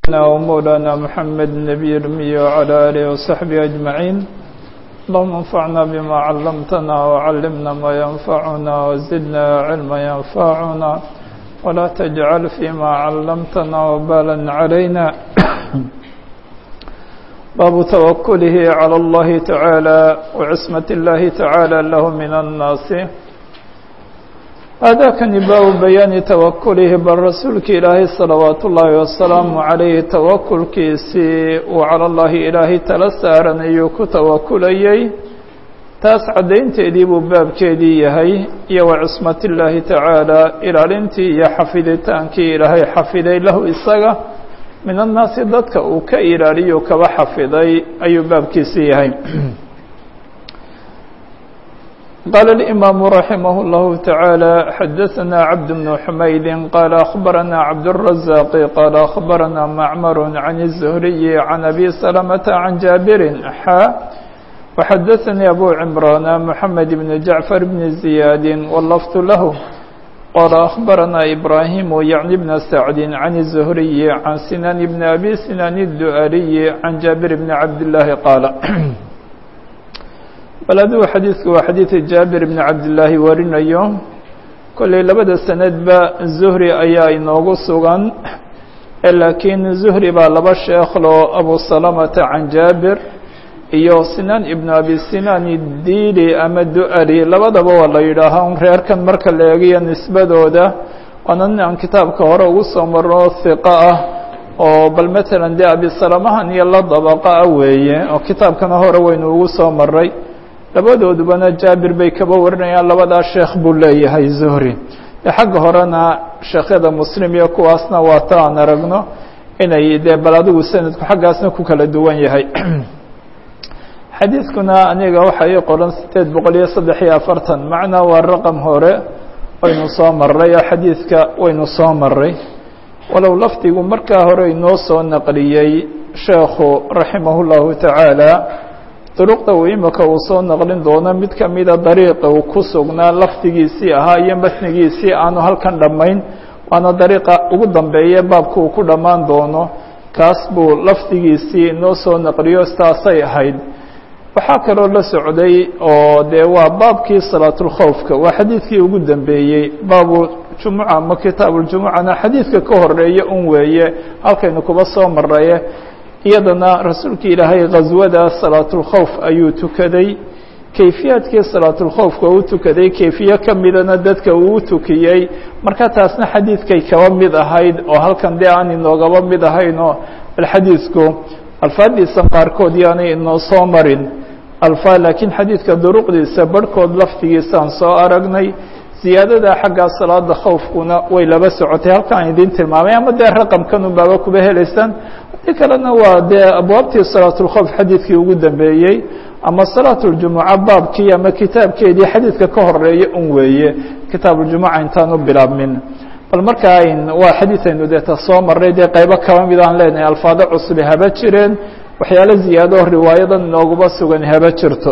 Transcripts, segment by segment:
سيدنا ومولانا محمد النبي الأمي وعلى آله وصحبه أجمعين اللهم انفعنا بما علمتنا وعلمنا ما ينفعنا وزدنا علما ينفعنا ولا تجعل فيما علمتنا وبالا علينا باب توكله على الله تعالى وعصمة الله تعالى له من الناس هذا كان باب بيان توكله بالرسول إلهي صلوات الله والسلام عليه توكل كيسي وعلى الله إلهي تلسارن أيوك توكليي taas caddaynteedii buu baabkeedii yahay iyo wa cismat illaahi tacaala ilaalintii iyo xafiditaankii ilaahay xafiday lahu isaga min annaasi dadka uu ka ilaaliyo kaba xafiday ayuu baabkiisii yahay qaala اlimaamu raximah اllahu taعaalى xadaثana cabd bnu xumaydi qaala akhbarana cabdالrazaqi qaala akhbarana macmar can الzuhriyi can abi salamata can jaabirin xa وxdثnي أbو عمران محمد بن جعفر بن زياد واللفظ له قال أخبرنا إبراهيم يعني بن سعد عن الزهري عن سنان بن أبي سنان الدؤلي عن جابر بن عبد الله قال بلdu xadيiثku waa xadيiث جابر بن عبد اللahi warinayo kolley labada sanadba زهري ayaa inoogu sugan lakiin زهري baa laba sheeklo أبو سلمة عن جابر iyo sinaan ibnu abi sinaan diili ama du-ali labadaba waa la yidhaahaa reerkan marka la eegayo nisbadooda waana nin aan kitaabka hore ugu soo marno hiqa ah oo bal matalan dee abisalamahan iyo la dabaqa ah weeye oo kitaabkana hore waynu ugu soo maray labadoodubana jaabir bay kaba warinayaan labadaa sheekh buu leeyahay zuhri xagga horena sheekhyada muslim iyo kuwaasna waa ta aan aragno inay dee bal adigu sanadku xaggaasna ku kala duwan yahay xadiidkuna aniga waxa ii qoran sideed boqol iyo saddex iyo afartan macnaa waa raqam hore waynu soo maray oo xadiidka waynu soo maray walow lafdigu markaa hore inoo soo naqliyey sheekhu raximah llahu tacaala duruqda uu imika uu soo naqlin doono mid kamida dariiqa uu ku sugnaa lafdigiisii ahaa iyo matnigiisii aanu halkan dhammayn waana dariiqa ugu dambeeye baabka uu ku dhammaan doono kaas buu lafdigiisii inoo soo naqliyo sidaasay ahayd waxaa kaloo la socday oo dee waa baabkii salaatulkhowfka waa xadiidkii ugu dambeeyey baabu jumuca ama kitaabuljumucana xadiidka ka horeeya un weeye halkaynu kuba soo maraye iyadana rasuulka ilaahay ghaswada salaatulkhowf ayuu tukaday kayfiyaadkii salaatulkhowfka u tukaday kayfiye ka midana dadka uu tukiyey marka taasna xadiidkay kaba mid ahayd oo halkan dee aan inoogaba mid ahaynoo bal xadiidku alfaadiisa qaarkood yaanay inoo soo marin alfa laakiin xadiidka duruqdiisa barhkood laftigiisaan soo aragnay ziyaadada xagga salaada khowfkuna way laba socotay halkaan idin tilmaamay ama dee raqamkan unbaaba kuba helaysaan haddii kalena waa dee abwaabtii salaatulkhowf xadiidkii ugu dambeeyey ama salaatuljumuca baabkii ama kitaabkeedii xadiidka ka horeeya un weeye kitaabuljumuca intaan u bilaabmin bal markaa waa xadiid aynu deeta soo maray dee qaybo kaba mid aan leenahay alfaado cusubi haba jireen waxyaalo ziyaado riwaayadan inooguma sugan haba jirto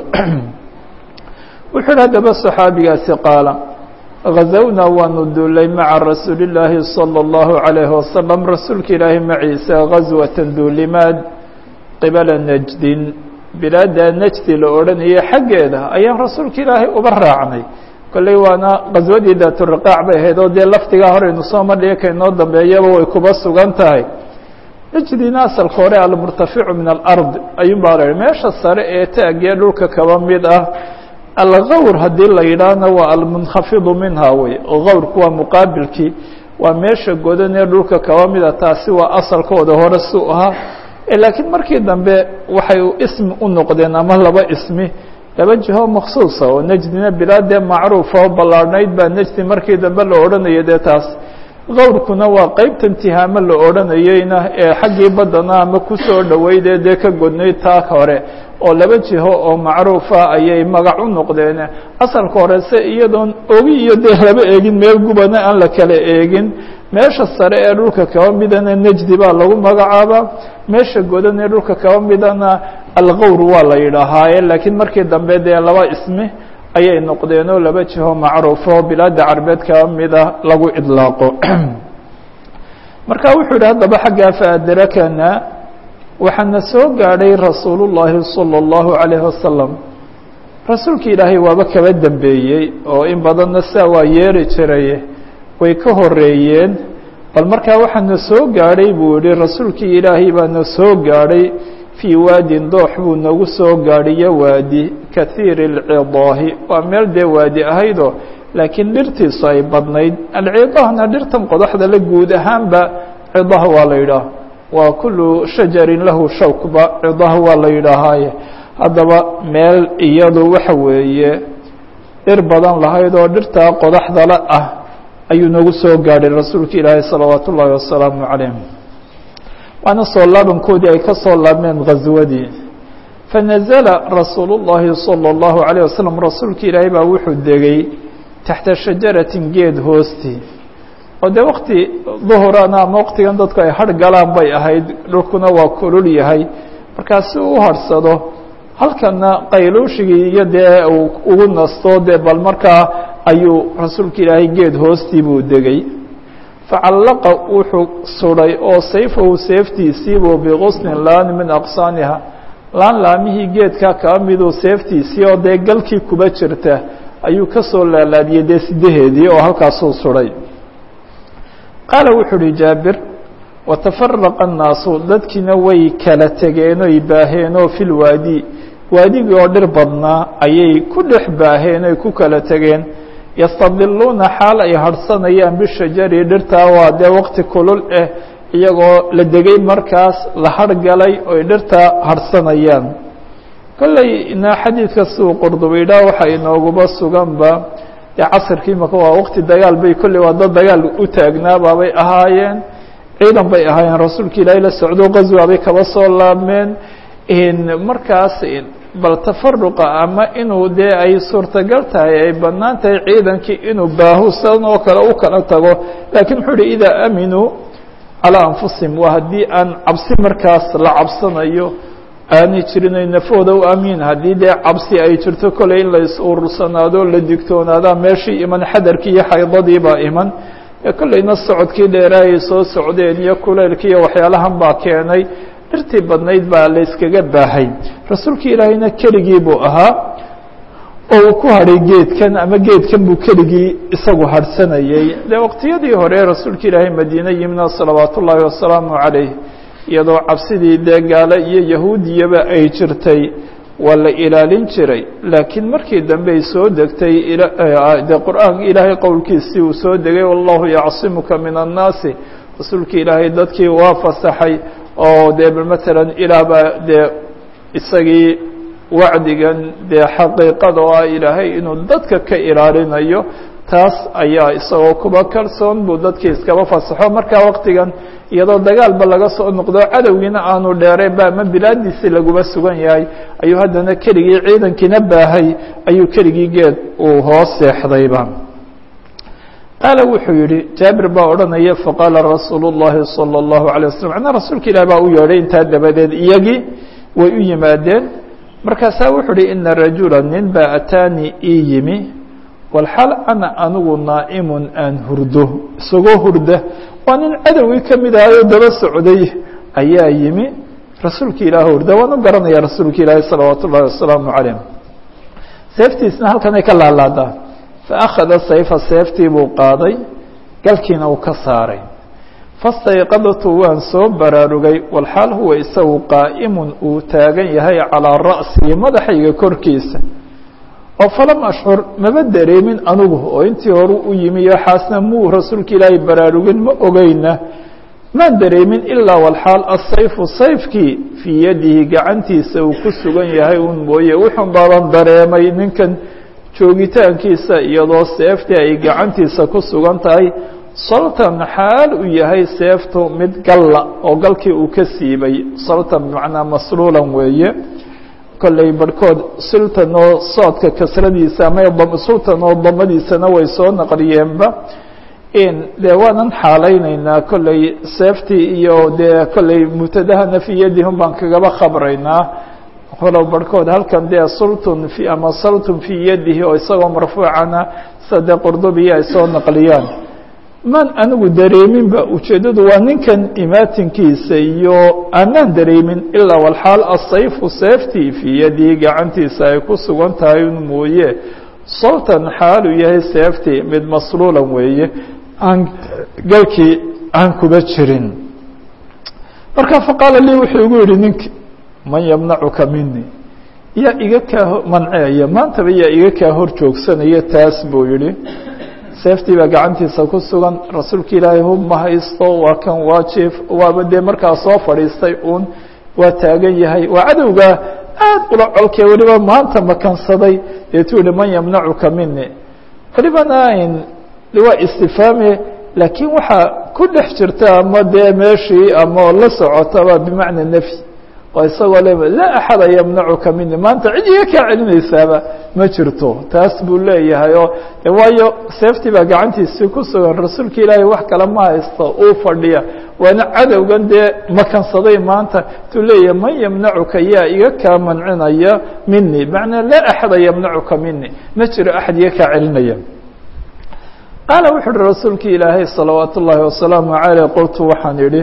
wuxuu hi haddaba صaxaabigaasi qaala غazawnaa waanu duulay maca rasuuli الlaahi salى الlahu عalayه wasalam rasuulka ilaahi maciisa غaswata duulimaad qibala najdin bilaada najdi la odhanayay xaggeeda ayaan rasuulka ilaahay uba raacnay kolley waana qaswadii daaturiqaac bay ahayd oo dee lafdigaa horeynu soo madhiya kainoo dambeeyaba way kuba sugan tahay najdina asalka hore almurtaficu min alard ayuun baa la meesha sare ee taagee dhulka kaba mid ah algawr haddii la yidhaahna waa almunkafidu minha wey gawrku waa muqaabilkii waa meesha godan ee dhulka kaba mida taasi waa asalkooda hore su ahaa laakiin markii dambe waxay ismi u noqdeen ama laba ismi laba jiho maksuusa oo nejdina bilaadee macruufa oo ballaarhnayd baa nejdi markii dambe la odhanaya dee taas gawrkuna waa qeybtan tihaamo la odhanayeyna ee xaggii baddana ama kusoo dhoweydee dee ka godnayd taa hore oo laba jiho oo macruufa ayay magac u noqdeen asalka hore se iyadoon ogi iyo dee laba eegin meel gubana aan la kala eegin meesha sare ee dhulka kaba midana nejdi baa lagu magacaabaa meesha godan ee dhulka kaba midana algawr waa la yidhaahaaye laakiin markii dambe dee laba ismi ayay noqdeen oo laba jiho macruufo bilaada carbeed kaba mida lagu idlaaqo marka wuxuu yihi haddaba xaggaa faadrakana waxaana soo gaadhay rasuul llaahi salى اllahu عalayh wasalam rasuulki ilaahay waaba kaba dembeeyey oo in badanna saa waa yeeri jiray way ka horeeyeen bal markaa waxaana soo gaadhay buu yihi rasuulkii ilaahay baana soo gaadhay fii waadin doox buu nagu soo gaadhiyo waadi kahiiri اlcidaahi waa meel dee waadi ahaydoo laakiin dhirtiisu ay badnayd alcidaahna dhirtan qodaxda la guud ahaanba cidah waa la yidhaah waa kulu shajarin lahu shawkba cidah waa la yidhaahaaye haddaba meel iyadu waxa weeye dhir badan lahayd oo dhirtaa qodaxdala ah ayuu nagu soo gaadhay rasuulka ilaahay salawaat ullaahi wasalaamu calayh waana soo laabankoodii ay ka soo laabmeen ghaswadii fanazala rasuulu llaahi salى اllahu عalيه wasalam rasuulka ilaahay baa wuxuu degay taxta shajaratin geed hoostii oo dee wakti duhurana ama waktigan dadku ay har galaan bay ahayd dhulkuna waa kulul yahay markaa si uu u harhsado halkana qayluushigii iyo dee uu ugu nasto dee bal markaa ayuu rasuulka ilaahay geed hoostii buu degay facallaqa wuxuu suday oo sayfahu seeftiisiibuu biqusnin laan min aqsaaniha laan laamihii geedkaa kaa miduu seeftiisii oo dee galkii kuba jirta ayuu ka soo laalaadiyey dee sidaheedii oo halkaasuu suday qaala wuxuu uhi jaabir watafaraqa annaasu dadkiina way kala tegeen oy baaheen oo fi lwaadi waadigii oo dhir badnaa ayay ku dhex baaheen oy ku kala tegeen yastadiluuna xaal ay harhsanayaan bishajari dhirtaa waa dee waqti kulul ah iyagoo la degay markaas la hargalay oy dhirtaa harhsanayaan kollayna xadiidka siduu qurdubaydhaa waxaa inooguba suganba dee casirkii maka waa waqti dagaal bay kolley waa dad dagaal u taagnaabaabay ahaayeen ciidan bay ahaayeen rasuulka ilaahay la socdo qaswa bay kaba soo laabmeen markaas bal tafaruqa ama inuu dee ay suurtagal tahay ay bannaan tahay ciidankii inuu baahusan oo kale u kala tago laakiin wuxuu uhi idaa aaminuu calaa anfusihim waa haddii aan cabsi markaas la cabsanayo aanay jirin ay nafooda u amiin haddii dee cabsi ay jirto koley in la is-urursanaado la digtoonaadaa meeshii iman xadarkii iyo xaydadii baa iman kolleyna socodkii dheeraayay soo socdeen iyo kuleylkii iyo waxyaalahan baa keenay dhirtii badnayd baa la yskaga baahay rasuulkii ilaahayna keligii buu ahaa oo uu ku hadhay geedkan ama geedkan buu keligii isagu harhsanayey dee waqtiyadii hore rasuulka ilaahay madiine yimina salawaat ullaahi wasalaamu calayh iyadoo cabsidii dee gaale iyo yahuudiyaba ay jirtay waa la ilaalin jiray laakiin markii dambe ay soo degtay dee qur-aanka ilaahay qowlkiisii uu soo degay wallahu yacsimuka min annaasi rasuulka ilaahay dadkii waa fasaxay oo dee matalan ilaah baa dee isagii wacdigan dee xaqiiqada oo ah ilaahay inuu dadka ka ilaalinayo taas ayaa isagoo kuba kalsoon buu dadkii iskaba fasaxo markaa waqtigan iyadoo dagaalba laga soo noqdo cadowgiina aanu dheereen ba ama bilaadiisii laguba sugan yahay ayuu haddana keligii ciidankiina baahay ayuu keligii geed uu hoos seexdayba qaala wuxuu yihi jaabir baa odhanaya faqaala rasuulu llahi salى اllahu alيه waslm macnaa rasuulka ilaah baa u yeedhay intaa dabadeed iyagii way u yimaadeen markaasaa wuxuu uhi ina rajula nin baa ataanii ii yimi walxaal ana anigu naa'imun aan hurdo isagoo hurda waa nin cadowgii ka mid ahayoo daba socday ayaa yimi rasuulka ilaah hurda waan u garanaya rasuulka ilaahi salawaat ullahi wasalaamu calayh seeftiisna halkanay ka laalaadaa faakhada sayfa seeftii buu qaaday galkiina uu ka saaray fastayqadtu waan soo baraarugay walxaal huwa isagu qaa'imun uu taagan yahay calaa ra'sii madaxayga korkiisa oo falam ashcur maba dareemin anigu oo intii hore u yimi iyo xaasna muu rasuulka ilaahay baraarugin ma ogeyna maan dareemin ilaa walxaal asayfu sayfkii fii yadihi gacantiisa uu ku sugan yahay un mooye wuxun baaban dareemay ninkan joogitaankiisa iyadoo seeftii ay gacantiisa ku sugan tahay saltan xaal uu yahay seeftu mid galla oo galkii uu ka siibay saltan bimacnaa masluulan weeye kolley barhkood sultan oo soodka kasradiisa ama sultan oo damadiisana way soo naqliyeenba dee waanan xaalaynaynaa kolley seeftii iyo dee kolley mubtadahana fii yadihum baan kagaba khabraynaa walow barhkood halkan dee sultun fi ama saltun fii yadihi oo isagoo marfuucana sida dee qurdubiya ay soo naqliyaan maan anigu dareeminba ujeeddadu waa ninkan imaatinkiisa iyo aanaan dareemin ilaa walxaal asayfu seeftii fii yadii gacantiisa ay ku sugan tahay un mooye sawtan xaalu yahay seeftii mid masluulan weeye aan galkii aan kuba jirin marka faqaala lii wuxuu igu yihi ninki man yamnacuka mini yaa iga kaa manceeya maantaba yaa iga kaa hor joogsanaya taas buu yihi seeftii baa gacantiisa ku sugan rasuulka ilaahay hub ma haysto waa kan waajif waaba dee markaa soo fadhiistay uun waa taagan yahay waa cadowgaa aad ula colkee weliba maanta makansaday deetuu yihi man yamnacuka mini welibana waa istifaame laakiin waxaa ku dhex jirta ama dee meeshii ama la socotaba bimacna nefyi oo isagoo le laa axada yamnacuka mini maanta cid iga kaa celinaysaaba ma jirto taas buu leeyahay oo waayo seeftii baa gacantiisii ku sugan rasuulka ilaahay wax kale ma haysto uu fadhiya waana cadowgan dee makansaday maanta tuu leeyahay man yamnacuka yaa iga kaa mancinaya mini macnaa laa axada yamnacuka mini ma jiro axad iga kaa celinaya qaala wuxu uhi rasuulki ilaahay salawaat ullaahi wasalaamu caleyh qultu waxaan idhi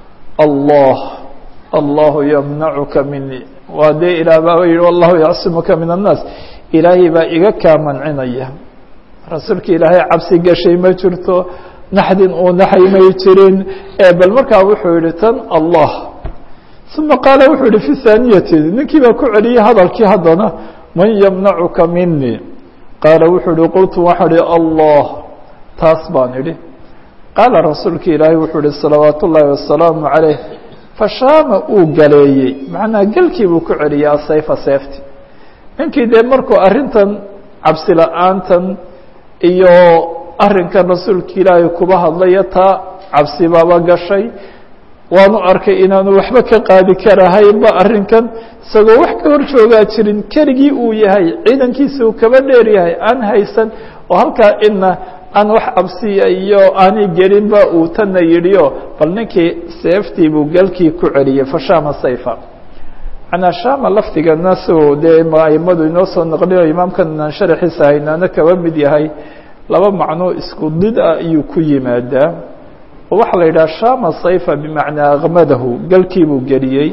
allah allahu yamnacuka mini waa dee ilaah baaba yihi wallahu yacsimuka min annaas ilaahay baa iga kaa mancinaya rasuulka ilaahay cabsi gashay ma jirto naxdin uu naxay may jirin bal markaa wuxuu yihi tan allah uma qaala wuxuu yihi fi haaniyati ninkii baa ku celiyey hadalkii haddana man yamnacuka mini qaala wuxuu yihi qultu waxaan ihi allah taas baan idhi qaala rasuulka ilaahay wuxuu ihi salawaat ullaahi wasalaamu calayh fashaama uu galeeyey macnaa gelkii buu ku celiyey asayfa seefti ninkii dee markuu arrintan cabsi la-aantan iyo arrinkan rasuulka ilaahay kuba hadlaya taa cabsi baaba gashay waanu arkay inaanu waxba ka qaadi karahaynba arrinkan isagoo wax ka hor joogaa jirin keligii uu yahay ciidankiisa uu kaba dheer yahay aan haysan oo halkaa ina aan wax cabsiya iyo aanay gelinba uu tanna yidhiyo bal ninkii seeftii buu galkii ku celiyey fashaama sayfa manaa shama lafdigana siuu dee aimadu inoo soo naqliyo imaamkan aan sharaxiisa haynaana kaba mid yahay laba macnoo isku did ah ayuu ku yimaadaa oo waxaa la yidhaha shama sayfa bimacnaa akmadahu galkii buu geliyey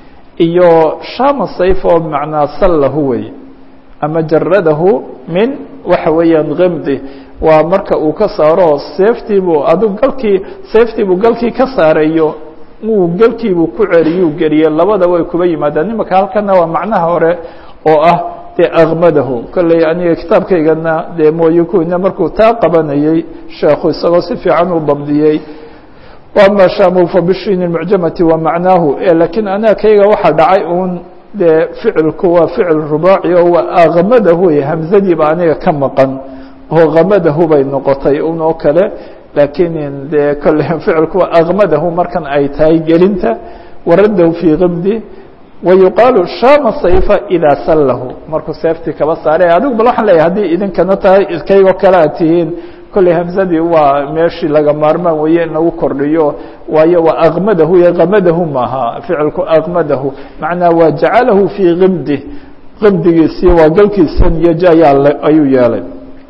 iyo shama sayfa oo bimacnaa sallahu wey ama jaradahu min waxa weeyaan kimdi waa marka uu ka saaro seeftiibuu adug galkii seeftiibuu galkii ka saareeyo uu galkiibuu ku celiyuu geliyey labada way kuba yimaadaan imaka halkana waa macnaha hore oo ah dee akmadahu kolley aniga kitaabkaygana dee mooye kuwina markuu taa qabanayey sheekhu isagoo si fiican u dabdiyey ama shamu fabishin mucjamati wa macnaahu lakiin anaga kayga waxaa dhacay uun dee ficilku waa ficil rubaaci oo waa akmadahu hamzadiiba aniga ka maqan oo kamadahu bay noqotay un oo kale laakiin dee kolle ficilku waa akmadahu markan ay tahay gelinta waradahu fii kimdi wayuqaalu shama sayfa idaa sallahu markuu seeftii kaba saare adigu bal waxaan leeyahay haddii idinkana tahay kaygoo kale aad tihiin kolley hamzadii waa meeshii laga maarmaan weeye in lagu kordhiyo waayo waa akmadahu iyo kamadahu maaha ficilku akmadahu macnaa waa jacalahu fii kimdi kimdigiisii waa galkiisan iyo jayaa ayuu yeelay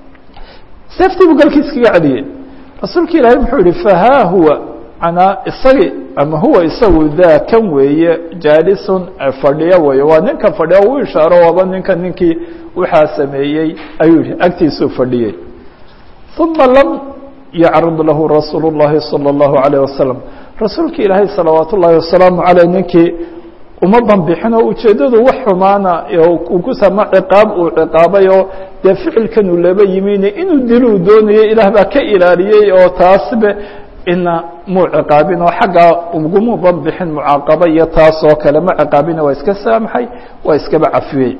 seeftii buu galkiis kaga celiyey rasuulka ilaahay muxuu yihi fahaa huwa manaa isagi ama huwa isagu daa kan weeye jaalisun fadhiyo weeye waa ninkan fadhiya u ishaaro waaba ninka ninkii waxaa sameeyey ayuu yihi agtiisuu fadhiyey uma lam yacrud lahu rasuul الlahi salى الlahu عalيه wasalam rasuulka ilaahay salawaat ullaahi wasalaamu aleyh ninkii uma banbixin oo ujeeddadu wax xumaana uu ku sama ciqaab uu ciqaabay oo dee ficilkan uu laba yimine inuu diluu doonayo ilaah baa ka ilaaliyey oo taasbe ina muu ciqaabin oo xaggaa uguma banbixin mucaaqaba iyo taas oo kale ma ciqaabina waa iska saamaxay waa iskaba cafiyey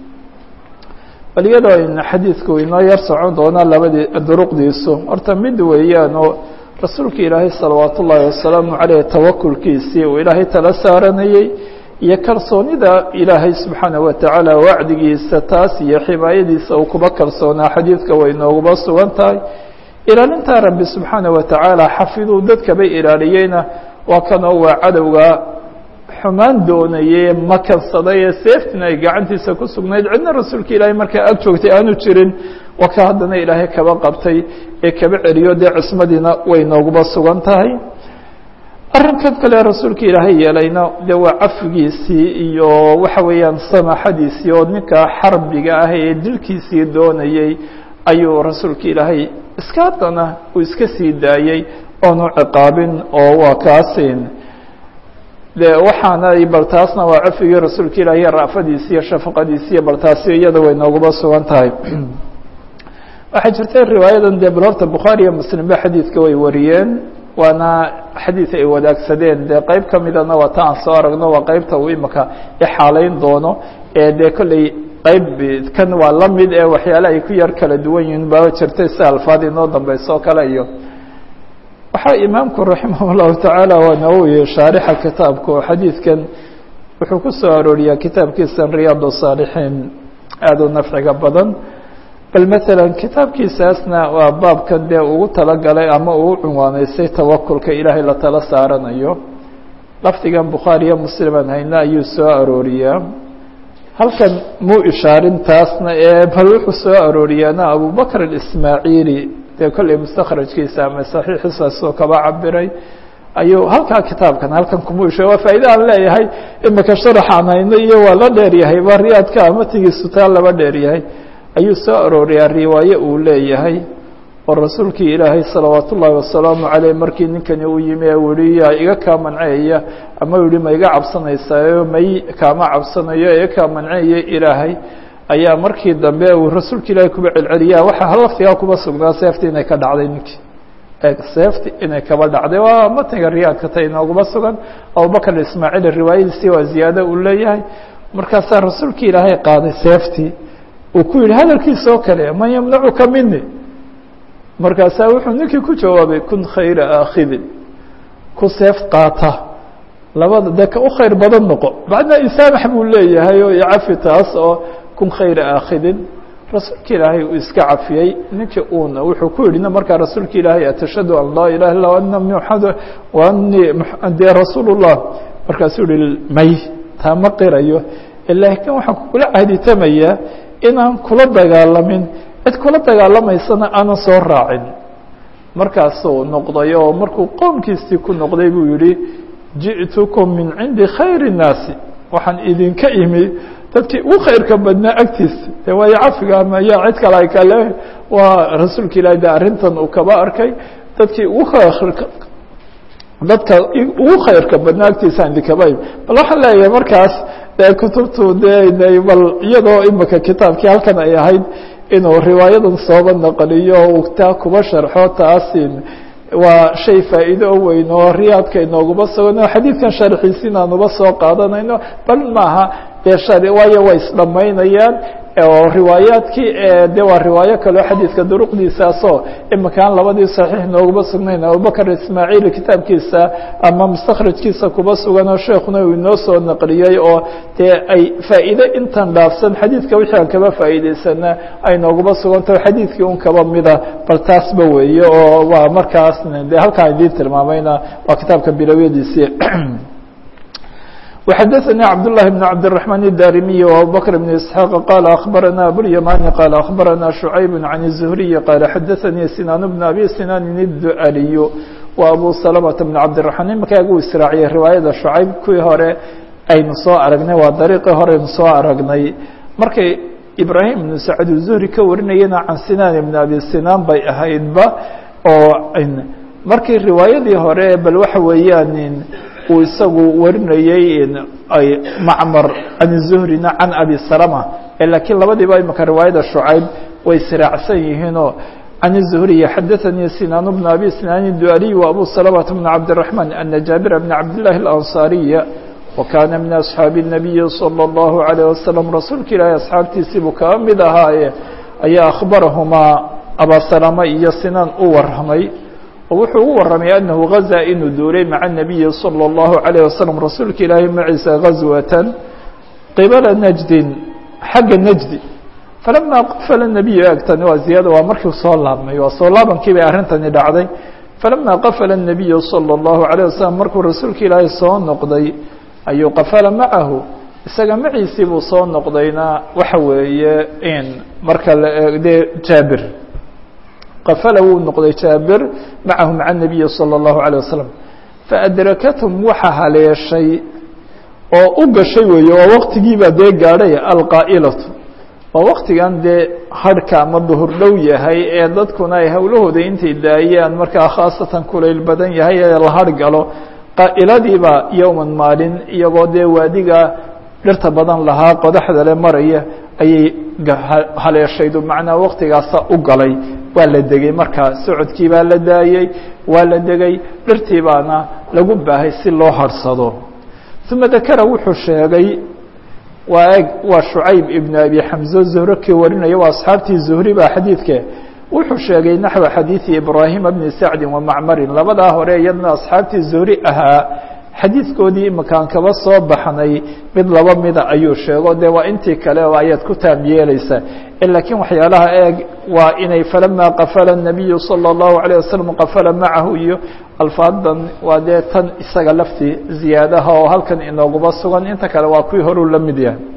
bal iyadoo in xadiidku inoo yar socon doonaa labadii duruqdiisu horta mid weeyaan oo rasuulka ilaahay salawaat ullaahi wasalaamu caleyh tawakulkiisii uu ilaahay tala saaranayey iyo kalsoonida ilaahay subxaanaه watacaala wacdigiisa taas iyo ximaayadiisa uu kuba kalsoonaa xadiidka way nooguba sugan tahay ilaalintaa rabbi subxaanaه watacaala xafiduu dadkaba ilaaliyeyna waa kanoo waa cadowga xumaan doonayey makansaday ee seeftina ay gacantiisa ku sugnayd cidna rasuulka ilaahay markaa ag joogtay aanu jirin waa ka haddana ilaahay kaba qabtay ee kaba celiyo dee cismadiina way nooguba sugan tahay arrinkan kale rasuulka ilaahay yeelayna dee waa cafigiisii iyo waxa weeyaan samaxadiisii oo ninka xarbiga ah ee dilkiisii doonayey ayuu rasuulka ilaahay iska haddana uu iska sii daayey oonu ciqaabin oo waa kaasin de waxaana bal taasna waa cafigii rasuulka ilaahi raafadiisi iyo shafaqadiisi iyo bal taasi iyada way nooguba sugan tahay waxaa jirta riwaayadan dee bal horta bukhaari iyo muslim ba xadiidka way wariyeen waana xadiid ay wadaagsadeen dee qeyb ka midana waa ta aan soo aragno waa qeybta uu imika ixaaleyn doono ee dee kolley qeyb kan waa la mid ee waxyaale ay ku yar kala duwan yihiin baa jirtay si alfaad inoo dambeyso o kale iyo waxaa imaamku raximah llahu tacaala waa nawowi shaarixa kitaabka oo xadiidkan wuxuu ku soo arooriyaa kitaabkiisan riyaad saalixiin aada u nafciga badan bal maalan kitaabkiisaasna waa baabkan dee ugu talagalay ama uu cunwaaneysay tawakulka ilaahay la tala saaranayo lafdigan bukhaariyo musliman hayna ayuu soo arooriyaa halkan muu ishaarin taasna ee bal wuxuu soo arooriyaana abubakr ismaaciili dee kolley mustakhrajkiisa ama saxiixiisaasoo kaba cabiray ayuu halkaa kitaabkan halkan kuma isha waa faa'iida aan leeyahay imika sharaxaan hayno iyo waa la dheeryahay ba riyaadka amatigiisu taa laba dheeryahay ayuu soo arooriyaa riwaaye uu leeyahay oo rasuulkii ilaahay salawaat ullaahi wasalaamu caleyh markii ninkani uu yimi ee weli yaa iga kaa manceeya ama yihi ma iga cabsanaysaao may kaama cabsanayo iga kaa manceeya ilaahay ayaa markii dambe uu rasuulka ilaahay kuba celceliyaa waxaa laftigaa kuba sugnaa seefti inay ka dhacday ninkii seefti inay kaba dhacday waa matniga riyaadka ta inooguma sugan abubakr ismaaciil riwaayadiisii waa ziyaado uu leeyahay markaasaa rasuulka ilaahay qaaday seeftii uu ku yihi hadalkiisa oo kale man yamnacuka mini markaasaa wuxuu ninkii ku jawaabay kun khayra aakhidin ku seef qaata labada dee ka u khayr badan noqo macnaa isaamax buu leeyahay oo icafi taas oo kun khayra aakhidin rasuulka ilaahay uu iska cafiyey ninkii uuna wuxuu ku yidhi markaa rasuulka ilaahay atashhadu an laa ilaha illa ana muxamad wa anii dee rasuul llah markaasuu yihi may taa ma qirayo laakiin waxaan kula cahditamayaa inaan kula dagaalamin cid kula dagaalamaysana aanan soo raacin markaasuu noqday oo markuu qoomkiisii ku noqday buu yihi ji'tukum min cindi khayri الnaasi waxaan idinka imi dadkii ugu khayrka badnaa agtiisa de waayo cafiga ama ya cid kale ay kale waa rasuulka ilahi de arrintan uu kaba arkay dadkii ugu dadka ugu khayrka badnaa agtiisaan idinkaba imi bal waxaan leeyahay markaas de kutubtu de bal iyadoo imika kitaabkii halkan ay ahayd inuu riwaayadan sooba naqliyo uu taa kuba sharxo taasin waa shay faa'iido o weyn oo riyaadka inooguma sugan oo xadiidkan sharxiisi inaanuba soo qaadanayno bal maaha dee waayo way isdhamaynayaan oo riwaayaadkii de waa riwaayo kaleo xadiidka duruqdiisaasoo iminkaan labadii saxiix nooguma sugnayn abubakr ismaaciil kitaabkiisa ama mustakhrajkiisa kuba sugan oo sheekuna uu inoo soo naqliyey oo dee ay faa'iide intan dhaafsan xadiidka wixii aan kaba faa'iideysana ay nooguma sugantaho xadiidkii un kaba mida bal taasba weeye oo waa markaas de halkaan idiin tilmaamayna waa kitaabka bilowyadiisii وxdثnي cبداللh بن cبدالرحمن الdاrمي وأبوبكر بن إسحاq qال أخبرنا أبواليماني قال أخبرنا شعيب عن الزهري قال xdثnي سنان بن أبي سنان الدؤلي وأبو سلمة بن cبدالرحمن imankaa gu israaciyay riwaayada شhucayb kuwii hore aynu soo aragnay waa dariiqii hore aynu soo aragnay markay ibrahim بن سacد الزهري ka warinayana can sinan بن أبي sinan bay ahaydba oo markii riwaayadii hore bal waxa weeyaan uu isagu warinayey ay macmar can zuhrina can abi salama lakiin labadiiba imika riwaayada shucayb way siraacsan yihiinoo can zuhriy xadaثanii sinaan bna abi sinaan dualiy وabu salamة bn cabdالرaحman ana jaabir bn cabdالlahi الأnصariya wakana min asxaabi الnabiyi salى الlahu عalيه wasalam rasuulka ilaahi asxaabtiisii buu kaba mid ahaaye ayaa akhbarahumaa abasalama iyo sinaan u waramay oo wuxuu ugu waramay anahu gazaa inuu duulay maca الnabiyi salى الlahu عalيه wasalam rasuulka ilaahi maciisa gazwatan qibala najdin xagga najdi falama qafala الnabiyu egtani waa ziyaada waa markii soo laabmay waa soo laabankii bay arrintani dhacday falama qafala الnabiyu salى الlahu عalيه wasalam markuu rasuulka ilaahi soo noqday ayuu qafala macahu isaga maciisii buu soo noqdayna waxa weeye in marka la eegde jaabir qafala wuu noqday jaabir macahu maca الnabiyi salى الlahu عalيه wasalam faأdrakathum waxa haleeshay oo u gashay weeye oo waqtigiibaa dee gaadhay alqaa'ilatu oo waktigan dee harhka ama duhur dhow yahay ee dadkuna ay howlahooda intay daayaan markaa khaasatan kulayl badan yahay ee la har galo qaa'iladiiba yowman maalin iyagoo dee waadiga dhirta badan lahaa qodaxda le maraya ayay haleeshaydu macnaa waktigaasa u galay waa la degay markaa socodkii baa la daayey waa la degay dhirtii baana lagu baahay si loo harhsado uma dakara wuxuu sheegay waa eg waa shucayb ibn abi xamzo zuhro kii warinaya waa asxaabtii zuhri baa xadiidke wuxuu sheegay naxwa xadiidi ibraahima bni sacdin wa macmarin labadaa hore iyadna asxaabtii zuhri ahaa xadiidkoodii imakaan kaba soo baxnay mid laba mida ayuu sheego de waa intii kale oo ayaad ku taam yeeleysaa lakiin waxyaalaha eeg waa inay falama qafala الnabiyu salى الlahu عalيه wasalam qafala macahu iyo alfaadan waa dee tan isaga laftii ziyaadaha oo halkan inooguba sugan inta kale waa kuwii horuu la mid yahay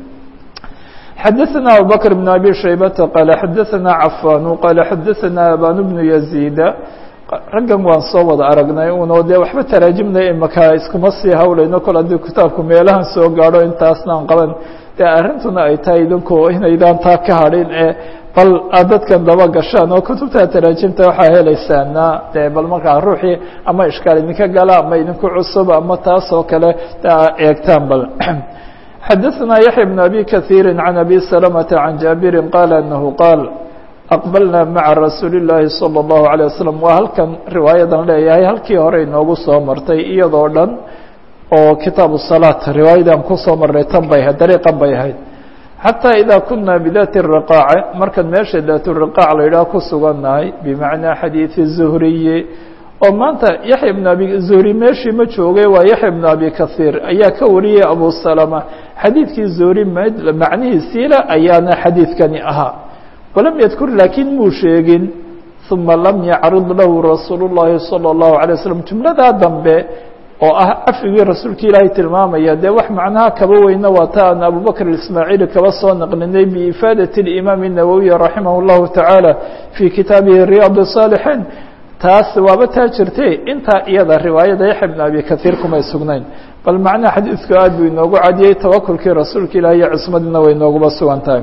xadaثna abubakr بn abi shaybata qaala xadaثna cafanu qaala xadaثna aban bnu yaziida raggan waan soo wada aragnay uno dee waxba taraajimna imaka iskuma sii hawlayno kol haddii kitaabku meelahan soo gaadho intaasnaan qaban dee arrintuna ay tahay idinku inaydaan taa ka hadhin ee bal aad dadkan daba gashaan oo kutubta taraajimta waxaa helaysaana dee bal markaa ruuxii ama ishkaal idinka gala ama idinku cusub ama taas oo kale eegtaan bal xadaثna yaحya بn abi kaثiiri can abi salamةa can jaabiri qaala anahu qaal aqbalna maca rasuuli الlaahi salى الlahu عalيه wasalam waa halkan riwaayadan leeyahay halkii hore inoogu soo martay iyadoo dhan oo kitaabu salaat riwaayadan kusoo marnay tan bay ahayd dariiqan bay ahayd xataa idaa kuna bidaati riqaace markan meesha daaturiqaac la yidhaah ku sugannahay bimacnaa xadiidi zuhriyi oo maanta yaxya bn abi zuhri meeshii ma joogay waa yaxya bn abi kahiir ayaa ka wariyay abu salama xadiidkii zuhri macnihiisiila ayaana xadiidkani ahaa walam yadkur laakiin muu sheegin uma lam yacrid lahu rasuulu الlahi salى الlahu عalيه waslm jumladaa dambe oo ah cafigii rasuulka ilaahay tilmaamaya dee wax macnaha kaba weyna waa ta aan abubakr ismaaciili kaba soo naqlinay biifaadaة اimaam الnawowiy raximah الlahu taعaalى fii kitaabihi riyaad الصاalixiin taas waaba taa jirte intaa iyada riwaayada yaxya bn abi kahiir kumay sugnayn bal macnaha xadiidku aad buu inoogu cadiyey tawakulkii rasuulka ilahi iyo cismadiina way inooguba sugan tahay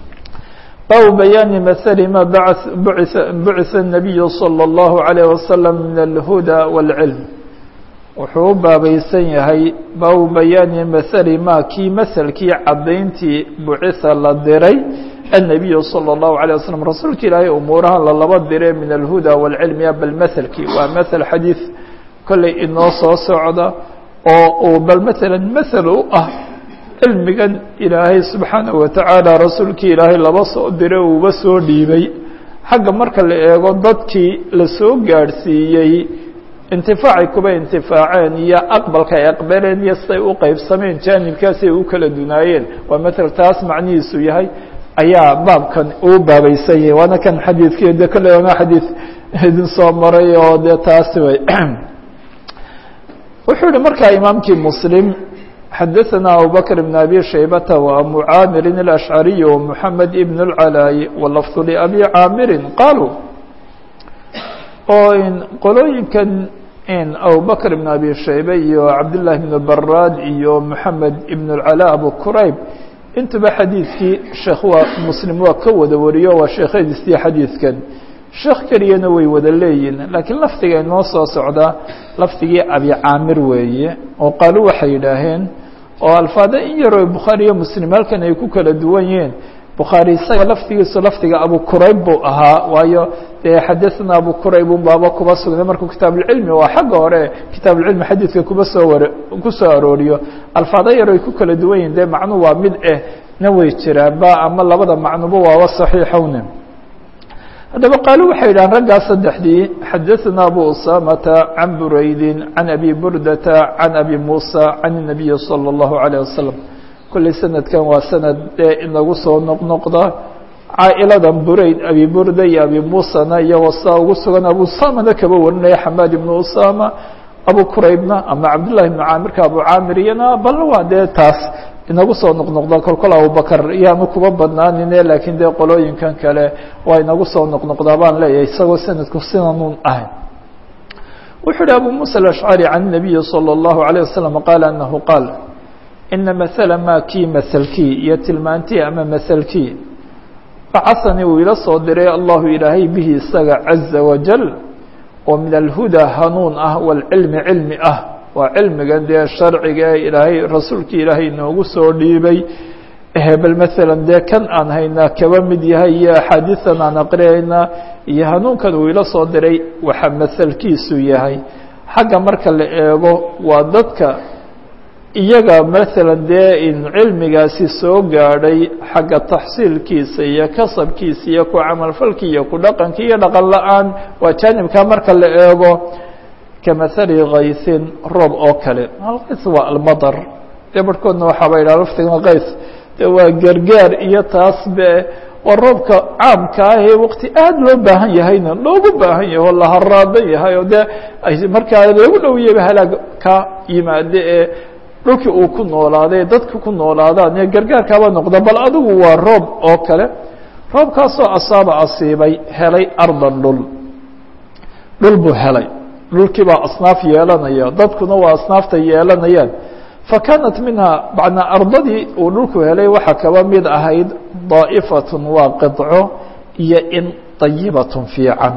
baabu bayaani maali ma bucisa الnabiyu salى الlahu عalيه wasalam min alhuda wاlcilm wuxuu u baabaysan yahay baabu bayaani maali ma kii maselkii caddayntii bucisa la diray النabiyu salى الlahu عalيه waslm rasuulka ilaahay umuurahan lalaba dire min alhuda wاlcilmiya bal maselkii waa masel xadiid kolley inoo soo socda oo uu bal maala masel u ah cilmigan ilaahay subxaanaه watacaala rasuulkii ilaahay laba soo dire uuba soo dhiibay xagga marka la eego dadkii lasoo gaadhsiiyey intifaacay kuba intifaaceen iyo aqbalka ay aqbaleen iyo siday u qeybsameen jaanibkaasi ay u kala dunaayeen waa mael taas macnihiisu yahay ayaa baabkan uu baabaysan yahay waana kan xadiidkii de kolley waana xadiid idin soo maray oo dee taasi way wuxuu yihi markaa imaamkii muslim xadaثna abubakr بn abi shaybata وabu caamirin الأشcariي ومحamed ibn الcalاay wlafظ لabi caamiri qaaluu oo qolooyinkan abubakr ibn abi shaybe iyo cabdالlahi بn barad iyo moxamed ibn الcalا abu qurayb intuba xadiidkii sheekh waa muslim waa ka wada wariyo waa sheekhadiisii xadiidkan sheekh keliyana way wada leeyihin laakiin lafdiga inoo soo socdaa lafdigii abi caamir weeye oo qaalu waxay yidhaaheen oo alfaada in yaroo bukhaari iyo muslim halkan ay ku kala duwan yihiin bukhaari isaga lafdigiisu lafdiga abu qurayb buu ahaa waayo dee xadaثna abu qurayb un baaba kuba sugnay markuu kitaabuulcilmi waa xagga hore kitaabuulcilmi xadiidka kuba soo war kusoo arooriyo alfaada yar ay ku kala duwan yihin dee macnuu waa mid eh na way jiraanba ama labada macnuba waaba saxiixowne haddaba qaalu waxay yidhahan raggaas saddexdii xadaثna abu usamata can buraydin can abi burdata can abi musa can الnabiyi salى الlahu عalيه wasalam kolley sanadkan waa sanad dee inagu soo noqnoqda caa'iladan burayd abi burda iyo abi musana iyagoo saa ugu sugan abu usamana kaba warinaya xamaad ibnu usama abu quraybna ama cabdullahi ibnu caamirka abu caamir iyana bal waa dee taas inagu soo noqnoqda kolkol abubakar iyaanu kuba badnaanine laakiin dee qolooyinkan kale waa inagu soo noqnoqdaa baan leeyahay isagoo sanadku sidanun ahay wuxuu uhi abu muسى الأشعري عن النبي صلى الله عليه وسلم قال أنه قال إن مثل ma kii mثلkii iyo tilmaantii ama mثلkii bacثanii uu ila soo diray allahu ilaahay bihi isaga عaزa وaجل oo min الهudى hanuun ah wاlcilmi cilmi ah waa cilmigan dee sharciga ee ilaahay rasuulkii ilaahay inoogu soo dhiibay bal mثalا dee kan aan haynaa kaba mid yahay iyo axaadiiثan aan aqriyaynaa iyo hanuunkan uu ila soo diray waxa maselkiisu yahay xagga marka la eego waa dadka iyaga maثala dee in cilmigaasi soo gaadhay xagga taxsiilkiisa iyo kasabkiisa iyo ku camalfalki iyo ku dhaqanki iyo dhaqan la-aan waa jaanibka marka la eego kamahali kaysin roob oo kale alkays waa almadar dee barhkoodna waxaaba yidhaha laftigan kays de waa gargaar iyo taas be waa roobka caamka ah ee waqti aad loo baahan yahayna loogu baahan yahay oo la haraadan yahay oo dee markaa lagu dhowiyaba halaag ka yimaade ee dhulkii uu ku noolaaday dadka ku noolaadaan ee gargaarkaaba noqda bal adigu waa roob oo kale roobkaasoo asaaba asiibay helay ardan dhul dhul buu helay dhulkii baa asnaaf yeelanaya dadkuna waa asnaafta yeelanayaan fakaanat minha macnaa ardadii uu dhulku helay waxaa kaba mid ahayd daa'ifatun waa qidco iyo in dayibatun fiican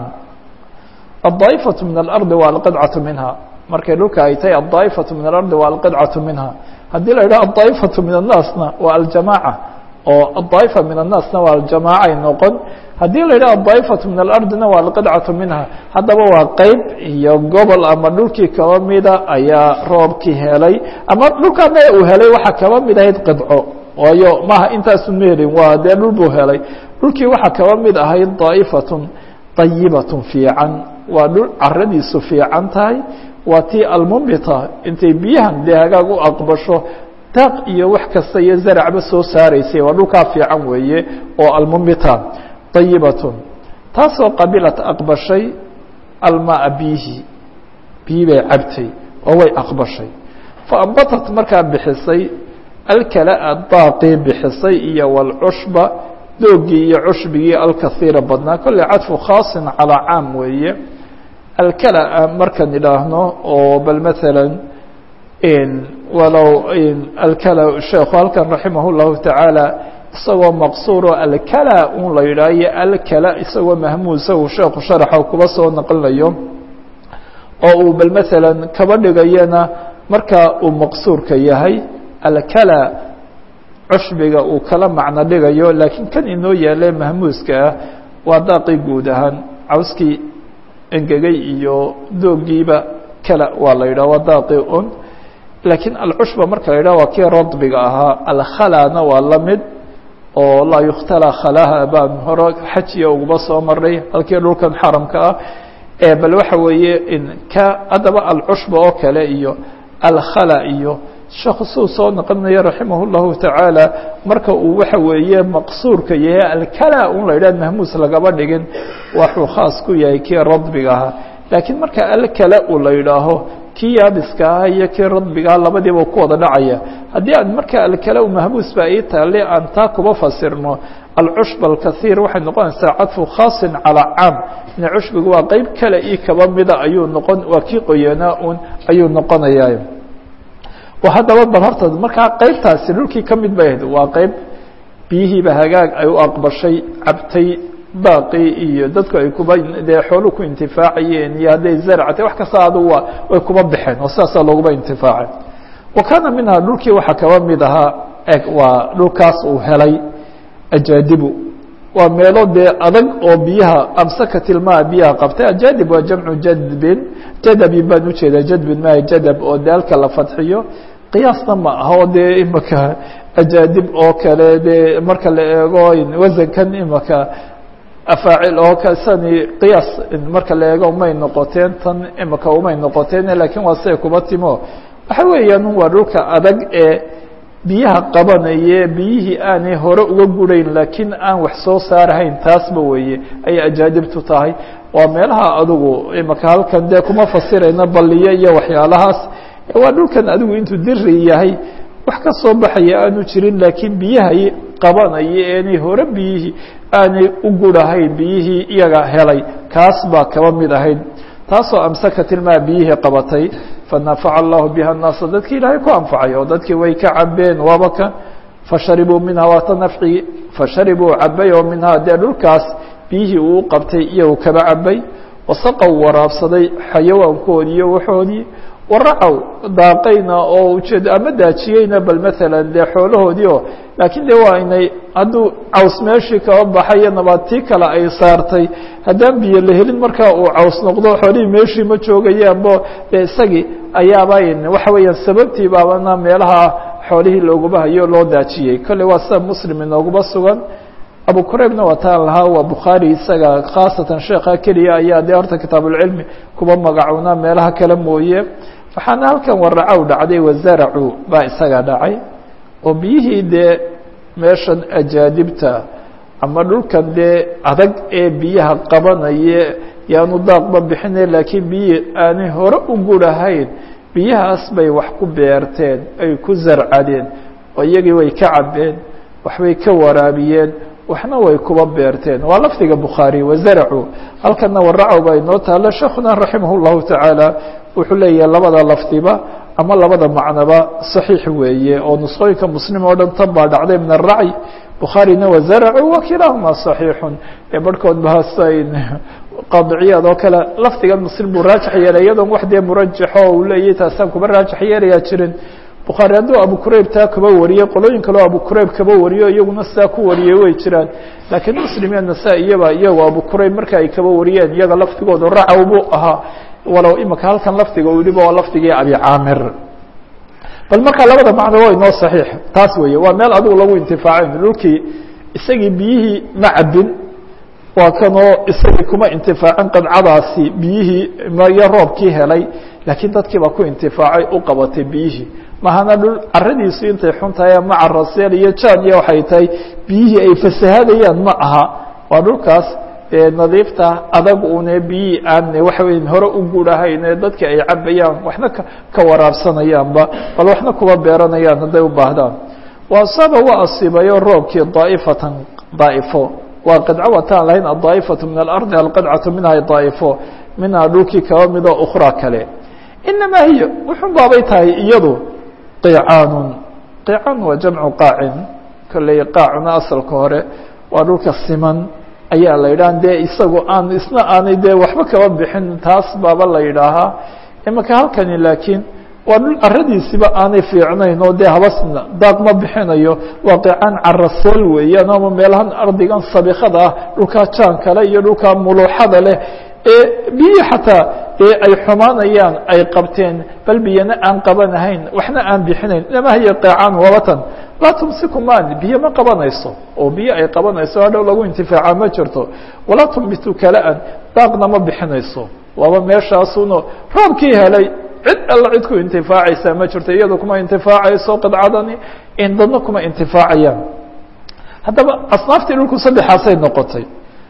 addaa'ifatu min alardi waa alqidcatu minha markay dhulka ay tahay addaa'ifatu min alardi waa alqidcatu minha haddii la yidhaha addaa'ifatu min annaasna waa aljamaaca oo adaa'ifa min annaasna waa aljamaaca ay noqon haddii la yidhaha addaa'ifatu min alardina waa alqidcatu minha haddaba waa qeyb iyo gobol ama dhulkii kaba mida ayaa roobkii helay ama dhulkaana uu helay waxaa kaba mid ahayd qidco waayo maaha intaasu meelin waa dee dhul buu helay dhulkii waxaa kaba mid ahayd daa'ifatun dayibatun fiican waa dhul caradiisu fiican tahay waa tii almumbita intay biyahan dee hagaag u aqbasho daaq iyo wax kasta iyo zaracba soo saaraysay waa dhulkaa fiican weeye oo almumbita dayibatun taasoo qabilat aqbashay almaa biyihi biyi bay cabtay oo way aqbashay faambatat markaa bixisay alkalaa daaqii bixisay iyo walcushba doogii iyo cushbigii alkahiira badnaa kolley cadfu khaasin calaa caam weeye alkalaa markaan idhaahno oo bal maala walow alkala sheekhu halkan raximah اllahu tacaala isagoo maqsuuro alkala un la yidhaahiyo alkala isagoo mahmuusa uu sheekhu sharaxa kuba soo naqlinayo oo uu bal maala kaba dhigayana marka uu maqsuurka yahay alkala cushbiga uu kala macno dhigayo laakiin kan inoo yaale mahmuuska ah waa daaqii guud ahaan cawskii engegay iyo doogiiba kala waa la yidhah waa daaqii un laakiin alcushba marka la yidhah waa kii radbiga ahaa alkhalana waa la mid oo laa yukhtala khalaha baan hore xajiya uguba soo maray halkii dhulkan xaramka ah bal waxa weeye in ka haddaba alcushba oo kale iyo alkhala iyo sheekhu suu soo noqonaya raximah اllahu tacaala marka uu waxa weeye maqsuurka yahay alkala un la yidhah mahmuus lagaba dhigin waxuu khaas ku yahay kii radbiga ahaa laakiin marka alkala u la yidhaaho kii yaabiska ah iyo kii radbigaah labadiiba ku wada dhacaya haddii aan marka alkala mahmuus ba ii taale aan taa kuba fasirno alcushb alkahiir waxay noqonaysaa cadfu khaasin calaa caam ina cushbigu waa qeyb kale io kaba mida ayuu noqon waa kii qoyanaa un ayuu noqonaya haddaba bal horta markaa qeybtaasi dhulkii ka mid bay ahayd waa qeyb biyihiiba hagaag ay u aqbashay cabtay baaqii iyo dadku ay kuba dee xoolu ku intifaacayeen iyo hadday zaractay wax kasta adu waa way kuba baxeen oo sidaasaa looguba intifaacay wa kaana minhaa dhulkii waxaa kaba mid ahaa eg waa dhulkaas uu helay ajaadibu waa meelo dee adag oo biyaha amsakatilmaa biyaha qabtay ajaadib waa jamcu jadbin jadabin baan ujeedaa jadbin maa jadab oo daalka la fadxiyo qiyaasna ma aha oo dee imaka ajaadib oo kale dee marka la eego wasankan imaka afaacil oo kasani qiyaas marka la eego umay noqoteen tan imaka umay noqoteen lakiin waa siday kuba timo waxa weeyaan waa dhulka adag ee biyaha qabanaya biyihii aanay hore uga gurayn laakiin aan wax soo saarahayn taasba weeye ayay ajaadibtu tahay waa meelaha adugu imaka halkan dee kuma fasirayna balliyo iyo waxyaalahaas waa dhulkan adigu intuu diri yahay wax ka soo baxaya aanu jirin laakiin biyahay qabanaya eenay hore biyihii aanay u gurahayn biyihii iyaga helay kaas baa kaba mid ahayd taasoo amsaka tilmaa biyihii qabatay fanafaca allahu biha annaasa dadkii ilaahay ku anfacay oo dadkii way ka cabeen waaba kan fasharibuu minhaa waata nafcigi fasharibuu cabay oo minhaa dee dhulkaas biyihii uu qabtay iyagu kaba cabay wasaqow waraabsaday xayawaankoodii iyo waxoodii waracow daaqayna oo ujeed ama daajiyeyna bal maalan dee xoolahoodii oo laakiin de waa inay hadduu caws meeshii kaba baxayo nabaadtii kale ay saartay haddaan biyo la helin markaa uu caws noqdo xoolihii meeshii ma joogayaanbo dee isagii ayaaba waxa weeyaan sababtii baabana meelaha xoolihii looguma hayo loo daajiyey kolley waa sida muslim inooguma sugan abu quraybna waa taan lahaa waa bukhaari isaga khaasatan sheekha keliya ayaa dee horta kitaabulcilmi kuba magacuna meelaha kale mooye waxaana halkan waracow dhacday wazaracu baa isaga dhacay oo biyihii dee meeshan ajaadibta ama dhulkan dee adag ee biyaha qabanaya yaanu daaqba bixine laakiin biyihii aanay hore u gurahayn biyahaas bay wax ku beerteen ay ku zarcadeen oo iyagii way ka cabeen waxbay ka waraabiyeen waxna way kuba beerteen waa lafdiga bukhaari wazaracu halkana waracow baa inoo taalo sheekuna raximah llahu tacaala wuxuu leeyahay labada lafdiba ama labada macnoba صaxiix weeye oo nusqooyinka muslim oo dhan tan baa dhacday min الracي bukhaarina wazaracu wakilaahuma صaxiixun ee barhkood bahasa qaadiciyaad oo kale lafdigan muslim buu raajax yeelay iyadoon wax dee murajaxo uu leeyahy taasaan kuba raajax yeelayaa jirin bukhaari hadduu abu kurayb taa kaba wariyey qolooyin kaleo abu kurayb kaba wariyo iyaguna sidaa ku wariyey way jiraan laakiin muslim iyo nasaa iyaba iyagoo abu kurayb marka ay kaba wariyeen iyaga lafdigooda racow buu ahaa walow imika halkan lafdiga u yihiba waa lafdigii abi caamir bal marka labada macno waa inoo saxiix taas weeye waa meel adigu lagu intifaacayn dhulkii isagii biyihii ma cabin waa kanoo isagii kuma intifaacin qadcadaasi biyihii iyo roobkii helay laakiin dadkii baa ku intifaacay u qabatay biyihii mahana dhul caradiisu intay xun tahay ama caraseel iyo jaan iyo waxay tahay biyihii ay fasahadayaan ma aha waa dhulkaas nadiifta adag une biyihii aan waxa weya hore u guurahayn ee dadka ay cabayaan waxna ka waraabsanayaanba bal waxna kuba beeranayaan hadday u baahdaan waasaba waa asiibayo roobkii daa'ifatan daa'ifo waa qidco wataan lahayn addaa'ifatu min alardi alqidcatu minha daa'ifo minhaa dhulkii kaba midoo ukhraa kale inamaa hiya wuxun baabay tahay iyadu qiicaanun qiicaan waa jamcu qaacin kolley qaacuna asalka hore waa dhulka siman ayaa la yidhaha dee isagu aan isna aanay dee waxba kaba bixin taas baaba la yidhaahaa imaka halkani laakiin waa dhul caradiisiba aanay fiicnayn oo dee habasna daaq ma bixinayo waa qicaan caraseel weeyaan ama meelahan ardigan sabikada ah dhulkaa jaan kale iyo dhulkaa muluuxada leh ee biyi xataa ee ay xumaanayaan ay qabteen bal biyana aan qabanahayn waxna aan bixinayn inama hiya qicaan wabatan laa tumsiku man biyo ma qabanayso oo biyo ay qabanayso hadhow lagu intifaaca ma jirto walaa tumbitu kala-an daaqna ma bixinayso waaba meeshaasuno roobkii helay cid alla cid ku intifaacaysaa ma jirto iyado kuma intifaacayso qidcadani in dadna kuma intifaacayaan haddaba asnaaftii dhulku saddexaasay noqotay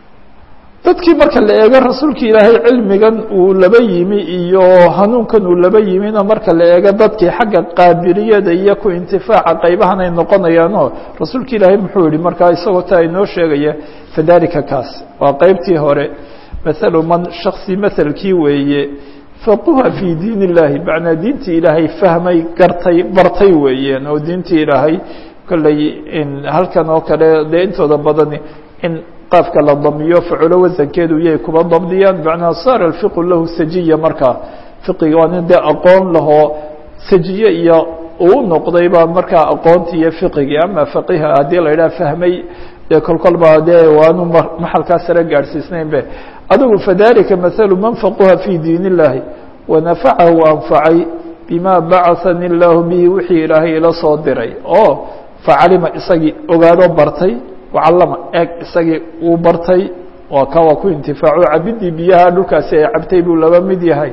dadkii marka la eego rasuulki ilaahay cilmigan uu laba yimi iyo hanuunkan uu laba yimina marka la eego dadkii xagga qaabiliyada iyo ku intifaaca qaybahan ay noqonayaanoo rasuulka ilaahay muxuu yihi markaa isagoo taa inoo sheegaya fadalika kaas waa qeybtii hore mathalu man shaksi mathalkii weeye faquha fii diin illahi macnaa diintii ilaahay fahmay gartay bartay weeyaan oo diintii ilaahay kolley halkan oo kale dee intooda badani in qaafka la damiyo faculo wasankeedu yay kuba dabdiyaan macnaa saara alfiqu lahu sajiya markaa fiqiga waa nin dee aqoon lahoo sajiye iyo uu noqdayba markaa aqoontii iyo fiqigii ama faqiha haddii la yidhaha fahmay dee kolkol baa dee waanu maxalkaa sare gaadhsiisnayn be adigu fadalika mathalu man faquha fii diin illahi wanafacahu anfacay bima bacahani illaahu bihi wixii ilaahay ila soo diray oo facalima isagii ogaado bartay wacallama eeg isagii uu bartay waa ka waa ku intifaaco cabidii biyaha dhulkaasi ay cabtay buu laba mid yahay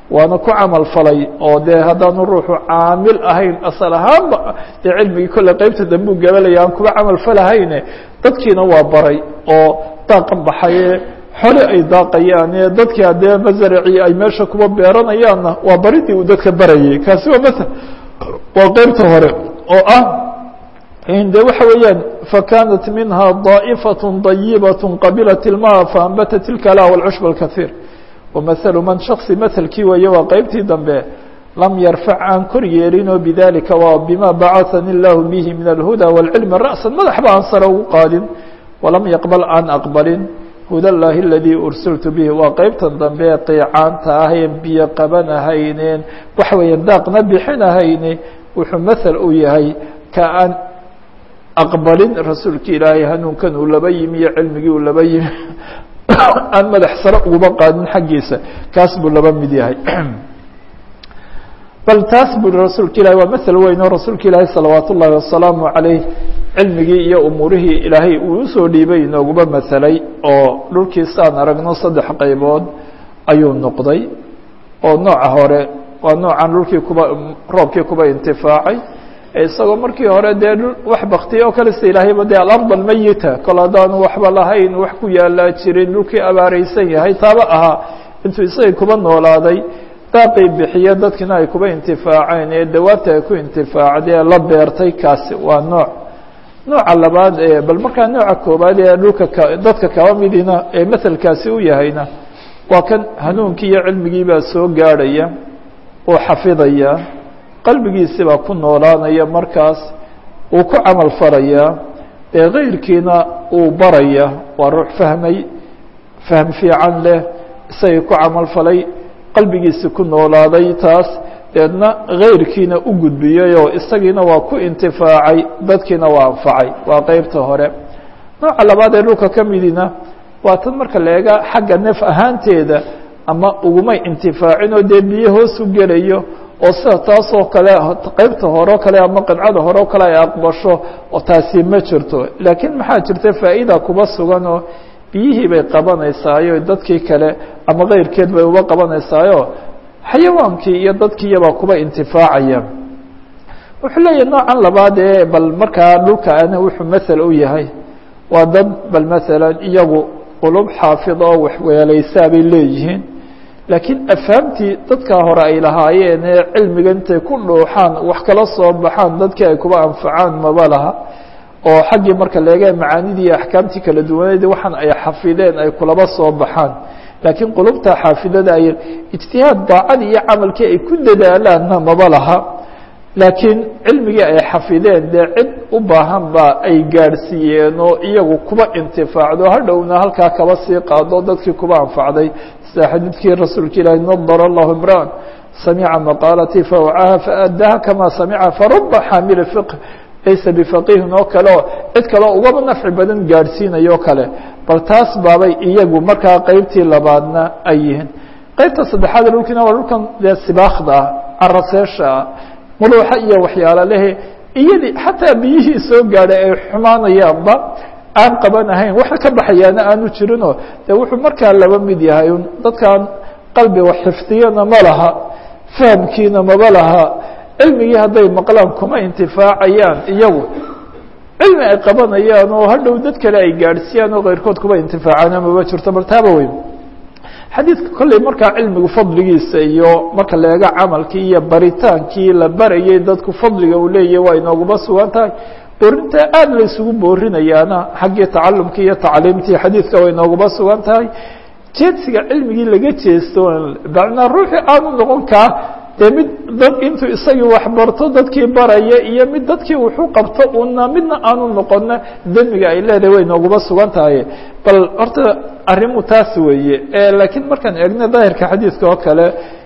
waana ku camal falay oo dee haddaanu ruuxu caamil ahayn asal ahaanba dee cilmigii kolle qeybta dambuu gabalaya aan kuba camal falahayne dadkiina waa baray oo daaqa baxaye xole ay daaqayaan ee dadkii haddee masaracii ay meesha kuba beeranayaanna waa baridii uu dadka barayay kaasi waa ml waa qeybta hore oo ah de waxa weeyaan fakanat minha ضaئfaة ضayibaة qabilat ilmaa faanbatat ilkala wاlcushb اkaثiir wamaثlu man shaksi mlkii weeye waa qeybtii dambe lam yarfac aan kor yeelinoo bidalika waa bima bacahani اllahu bihi min alhuda wاlcilmi ra'sa madaxba aan sare ugu qaadin walam yaqbal aan aqbalin huda اllahi اladii ursiltu bihi waa qeybtan dambe qiicaanta aheen biyo qabanahayneen waxa weeya daaqna bixinahayne wuxuu maثel u yahay ka aan aqbalin rasuulki ilaahay hanuunkan uu laba yimi iyo cilmigii uu laba yimi aan madax sare uguba qaadin xaggiisa kaas buu laba mid yahay bal taas bui rasuulka ilahi waa mael weyn oo rasuulka ilaahi salawaat ullaahi wasalaamu calayh cilmigii iyo umuurihii ilaahay uu usoo dhiibay inooguba maselay oo dhulkiisaan aragno saddex qaybood ayuu noqday oo nooca hore waa noocan dhulkii kuba roobkii kuba intifaacay isagoo markii hore dee wax baktiya oo kale sida ilaahayba dee alard almayita kol haddaanu waxba lahayn wax ku yaalaa jirin dhulkii abaareysan yahay taaba ahaa intuu isagii kuba noolaaday daaqii bixiye dadkina ay kuba intifaaceen ee dawaabta ay ku intifaacdee la beertay kaasi waa nooc nooca labaad ee bal markaa nooca koobaad ee dhulka ka dadka kaba midina ee maselkaasi u yahayna waa kan hanuunkii iyo cilmigiibaa soo gaadhaya oo xafidaya qalbigiisi baa ku noolaanaya markaas uu ku camal falayaa ee kayrkiina uu baraya waa ruux fahmay fahm fiican leh isagii ku camal falay qalbigiisi ku noolaaday taas deedna kayrkiina u gudbiyey oo isagiina waa ku intifaacay dadkiina waa anfacay waa qeybta hore nooca labaad ee dhulka ka midina waa tan marka la eega xagga neef ahaanteeda ama ugumay intifaacin oo dee biyo hoos u gelayo oo sida taasoo kale qeybta hore o kale ama qidcada hore o kale ay aqbasho oo taasi ma jirto laakiin maxaa jirta faa'iida kuba sugan oo biyihii bay qabanaysaayo dadkii kale ama keyrkeed bay uba qabanaysaayo xayawaankii iyo dadkiiyabaa kuba intifaacaya wuxuu leeyahay noocan labaad ee bal markaa dhulka ana wuxuu mathel u yahay waa dad bal masalan iyagu qulub xaafida oo waxweelaysaa bay leeyihiin laakiin afahamtii dadkaa hore ay lahaayeen ee cilmiga intay ku dhuuxaan wax kala soo baxaan dadkii ay kuba anfacaan maba laha oo xaggii marka leega macaanidii iyo axkaamtii kala duwaneed waxaan ay xafideen ay kulaba soo baxaan laakiin qulubta xaafidada ay ijtihaad daacadii iyo camalkii ay ku dadaalaanna maba laha laakiin cilmigii ay xafideen dee cid u baahan ba ay gaadhsiiyeen oo iyagu kuba intifaacdo hadhowna halkaa kaba sii qaado dadkii kuba anfacday sida xadiidkii rasuulka ilaahi nadar allahu imraan samica maqaalatii fawcaha faaddaha kama samica faruba xaamili fiqh laysa bifaqihin oo kale oo cid kaleo ugaba nafci badan gaadhsiinayo kale bal taas baabay iyagu markaa qeybtii labaadna ay yihiin qeybta saddexaad dhulkiina waa dhulkan dee sibaakda ah caraseesha ah muluuxa iyo waxyaalo lehe iyadii xataa biyihii soo gaadhay ay xumaanayaanba aan qaban ahayn waxa ka baxayaana aanu jirinoo de wuxuu markaa laba mid yahay un dadkan qalbi wax xifdiyana ma laha fahamkiina maba laha cilmigii hadday maqlaan kuma intifaacayaan iyagu cilmi ay qabanayaan oo hadhow dad kale ay gaadhsiiyaan oo keyrkood kuba intifaacana maba jirto bal taaba weyn xadiidka kolley markaa cilmigu fadligiisa iyo marka la eego camalkii iyo baritaankii la barayay dadku fadliga uu leeyahy waa inooguma sugan tahay boorinta aada la isugu boorinayaana xaggii tacalumkii iyo tacliimtii xadiidka way inooguma sugan tahay jeedsiga cilmigii laga jeesto macnaa ruuxii aanu noqon kaa dee mid dad intuu isagii waxbarto dadkii baraya iyo mid dadkii wuxuu qabto una midna aanu noqona demiga ay leedahay way nooguma sugan tahay bal horta arrimu taas weeye laakiin markaan eegno daahirka xadiidka oo kale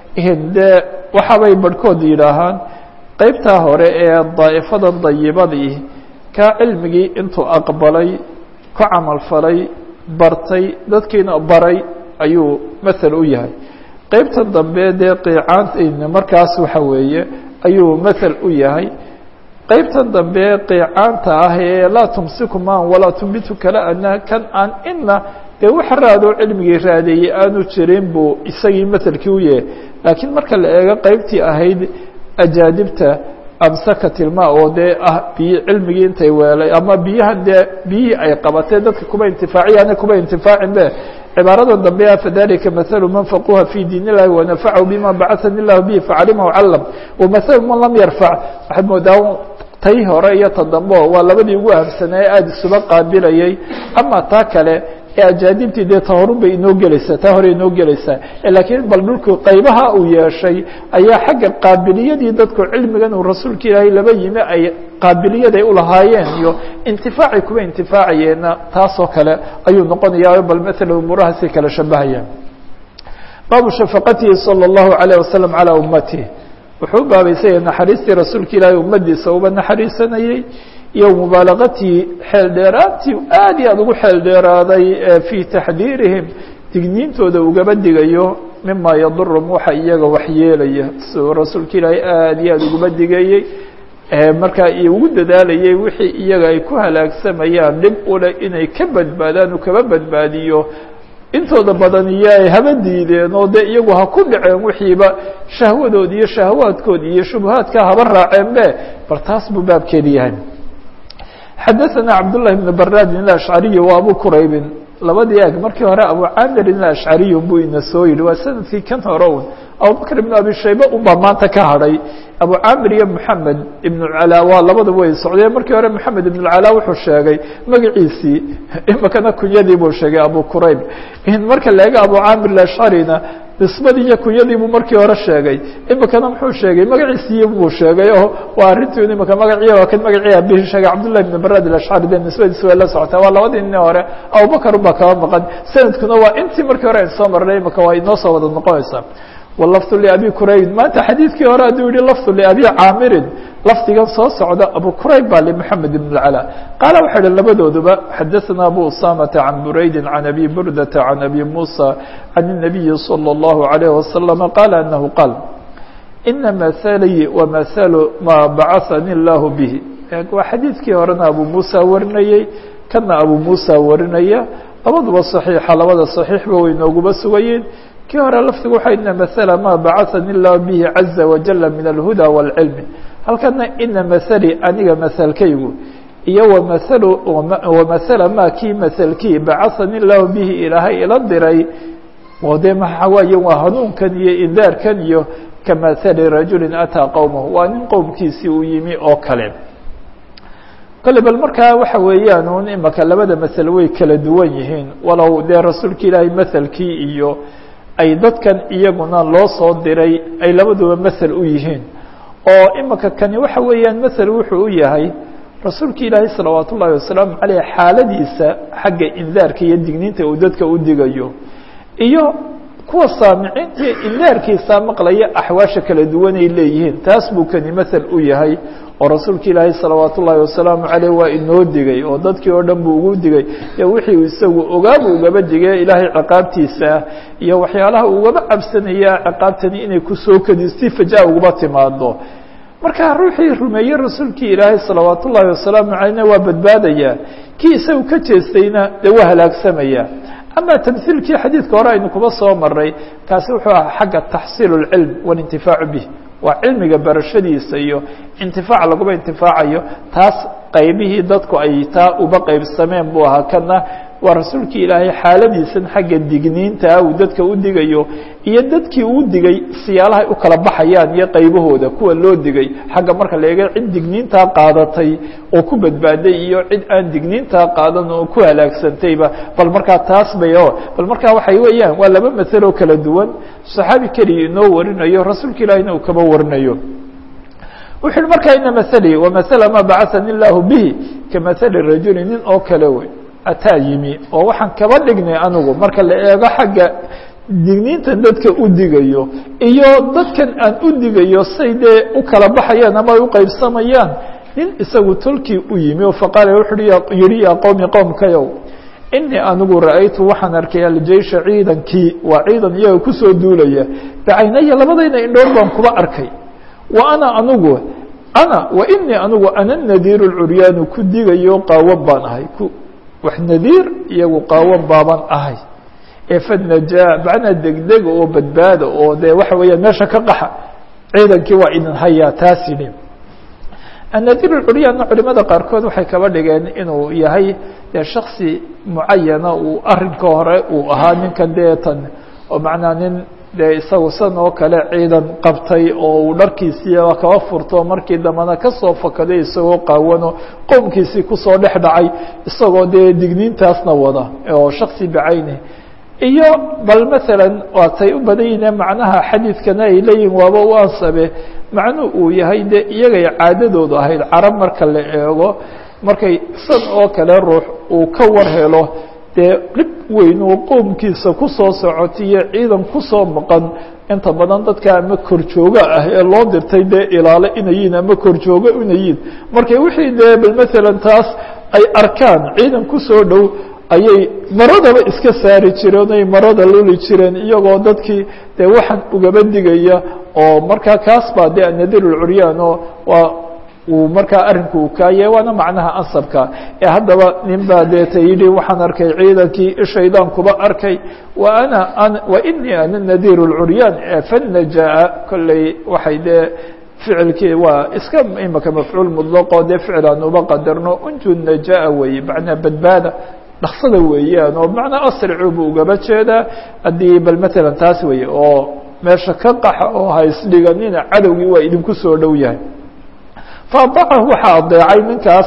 dee waxaabay barhkood yidhaahaan qeybtaa hore ee daa'ifada dayibadii kaa cilmigii intuu aqbalay ku camal falay bartay dadkiina baray ayuu mathal u yahay qeybtan dambe dee qiicaanta markaas waxa weeye ayuu mathal u yahay qeybtan dambe qiicaanta ah ee laa tumsiku maan walaa tumbitu kala ana kan aan ina dee wax raadoo cilmigii raadeeyey aanu jirin buu isagii maselkii u yahay laakiin marka la eego qeybtii ahayd ajaadibta amsaka tilma oo dee ah biy cilmigii intay weelay ama biyahan dee biyihii ay qabatee dadka kuma intifaaciyaane kuma intifaacin be cibaarada dambe a fadalika mahalu man faquha fi diin illahi wanafacahu bima bacahani illahu bihi facalimahu calam wamahalu man lam yarfac waxaad moodaa tay hore iyo ta dambo waa labadii ugu ahamsanaaye aada isuba qaabilayay ama taa kale ee ajaadibtii dee ta horun bay inoo gelaysaa taa hore inoo gelaysaa laakiin bal dhulku qaybaha uu yeeshay ayaa xagga qaabiliyadii dadku cilmigan uu rasuulka ilaahay laba yimi ay qaabiliyaday ulahaayeen iyo intifaacay kuwa intifaacayeenna taasoo kale ayuu noqonayaa bal maala umuurahaasay kala shabahayaan baabu shafaqatihi salى اllahu عalيه wasalam calى ummatihi wuxuu u baabaysanya naxariistii rasuulka ilaahay ummadiisa uba naxariisanayey iyo mubaalagatii xeel dheeraantii aad iyo aad ugu xeel dheeraaday fii taxdiirihim digniintooda ugaba digayo mima yadurum waxa iyaga waxyeelaya siduu rasuulka ilaahay aad iyo aad uguma digayey markaa ugu dadaalayay wixii iyaga ay ku halaagsamayaan dhib ule inay ka badbaadaan uu kaba badbaadiyo intooda badan iyo ay haba diideen oo dee iyagu ha ku dhaceen wixiiba shahwadoodi iyo shahawaadkoodi iyo shubahaadka haba raaceen be bal taas buu baabkeedi yahay xadaثana cabdالlahi بn baradin الأشcariي wa abu quraybin labadii eg markii hore abu camirin الأشcariy buu ina soo yihi waa sanadkii kan hore un abubakr ibn abi shayba un baa maanta ka hadhay abu camir iyo moxamed ibn اcalaa waa labadaba way socdeen markii hore moxamed ibn اcalaa wuxuu sheegay magaciisii imakana kunyadii buu sheegay abu qurayb marka la ega abu camir الأشcarina nisbadii iyo kunyadii buu markii hore sheegay imikana muxuu sheegay magaciisii buu sheegay oo waa arrintii imika magaci waa kan magacii abihi sheegay cabdullahi ibn barad alashcari de nisbadiisi way la socotaa waa labadii nin hore abubakar baa kaba maqan sanadkuna waa intii markii hore ayn soo marnay imika waa inoo soo wada noqonaysaa walafdu liabi quraybin maanta xadiidkii hore hadduu yihi lafdu liabi caamirin lafdigan soo socda abu qurayb baa limaxamed ibn اcalى qaala waxay hi labadooduba xadaثana abu usamata can buraydi can abi burdata can abi musa can الnabiyi salى اllahu عalayh wasalam qaala anahu qaal ina mahalii wamahalu maa bacahani اllahu bihi waa xadiidkii horena abu musa warinayey kana abu musa warinaya labaduba صaxiixa labada صaxiixba way nooguba sugayeen kii hore lafdigu waxa ina mahala maa bacahani اllahu bihi caza wajala min alhuda wاlcilmi halkana ina mahalii aniga mahalkaygu iyo wamahalu wamahala maa kii mahalkii bacahani اllahu bihi ilaahay ila diray oo dee maxaa waaye waa hanuunkan iyo indaarkan iyo kamahali rajuli ataa qowmahu waa nin qowmkiisii uu yimi oo kale kole bal markaa waxa weeyaan un imaka labada masel way kala duwan yihiin walow dee rasuulka ilaahay mahalkii iyo ay dadkan iyaguna loo soo diray ay labaduba masel u yihiin oo imika kani waxa weeyaan masel wuxuu u yahay rasuulka ilaahay salawaat ullaahi wasalaamu caleyh xaaladiisa xagga indaarka iyo digniinta uu dadka u digayo iyo kuwa saamiciinta indaarkiisa maqlaya axwaasha kala duwan ay leeyihiin taas buu kani masel u yahay oo rasuulka ilaahay salawaat ullaahi wasalaamu caleyh waa inoo digay oo dadkii oo dhan buu ugu digay iyo wixii uu isagu ogaabu ugaba digay ilaahay ciqaabtiisa ah iyo waxyaalaha ugaba cabsanaya ciqaabtani inay kusoo kadisti fajaa ugaba timaado marka ruuxii rumeeye rasuulkii ilaahay salawaat ullaahi wasalaamu caleyhna waa badbaadaya kii isagu ka jeestayna dee waa halaagsamaya ama tamhiilkii xadiidka hore aynu kuba soo maray kaasi wuxuu ahaa xagga taxsiil اlcilm waاlintifaacu bih waa cilmiga barashadiisa iyo intifaac laguma intifaacayo taas qaybihii dadku ay taa uba qaybsameen buu ahaa kana waa rasuulkii ilaahay xaaladiisan xagga digniinta uu dadka u digayo iyo dadkii uu digay siyaalahay u kala baxayaan iyo qaybahooda kuwa loo digay xagga marka la eega cid digniintaa qaadatay oo ku badbaaday iyo cid aan digniintaa qaadan oo ku halaagsantayba bal markaa taas bay o bal markaa waxay weeyaan waa laba masaloo kala duwan saxaabi keliya inoo warinayo rasuulka ilaahina uu kaba warinayo wuxu uhi markaa ina mahalii wamasala maa bacahani illaahu bihi kamahali rajuli nin oo kale wey ataa yimi oo waxaan kaba dhignay anigu marka la eego xagga digniintan dadka u digayo iyo dadkan aan u digayo say dee u kala baxayaan ama ay u qaybsamayaan nin isagu tolkii u yimi oo faqaala wuxu yihi yaa qowmi qowmkayow inii anigu ra'aytu waxaan arkay aljeysha ciidankii waa ciidan iyaga kusoo duulaya bacaynaya labadayna indhoor baan kuba arkay wa ana anigu ana wa inii anigu ana nadiiru lcuryaanu ku digayo qaawan baan ahay wax nadiir iyagu qaawan baaban ahay ee fadnajaa macnaa degdeg oo badbaada oo dee waxa weeyaan meesha ka qaxa ciidankii waa idin hayaa taas yidhi annadiir culyaana culimada qaarkood waxay kaba dhigeen inuu yahay dee shaksi mucayana uu arinka hore uu ahaa ninkan deetan oo macnaa nin dee isagu san oo kale ciidan qabtay oo uu dharkiisiiba kaba furto markii dambena kasoo fakaday isagoo qaawano qowmkiisii kusoo dhex dhacay isagoo dee digniintaasna wada oo shaksi bacayni iyo bal maalan waatay u badan yihiin macnaha xadiidkana ay leeyihin waaba u ansabe macnuu uu yahay de iyagay caadadoodu ahayd carab marka la eego markay san oo kale ruux uu ka war helo dee dhib weyn uu qoomkiisa kusoo socotiyo ciidan kusoo maqan inta badan dadka ama korjooga ah ee loo dirtay dee ilaalo inayiin ama korjoogo inayiin markay wixii dee bal maalan taas ay arkaan ciidan kusoo dhow ayay maradaba iska saari jireen ay marada luli jireen iyagoo dadkii dee waxaan ugaba digaya oo markaa kaas baa dee anadiir ulcuryaan oo waa uu markaa arrinku uu kaaye waana macnaha ansabka ee haddaba nin baa deeta yidhi waxaan arkay ciidankii shaydaan kuba arkay wa ana wa inii ana nadiir اlcuryaan fanajaa kolley waxay dee ficilkii waa iska imaka mafcuul mudlaqo dee ficil aan uba qadarno unju najaa weeye macnaa badbaada dhaksada weeyaan oo macnaa asricu buu ugaba jeedaa haddii bal matalan taas weeye oo meesha ka qaxa oo haysdhiganina cadowgii waa idinku soo dhow yahay faadacahu waxaa adeecay ninkaas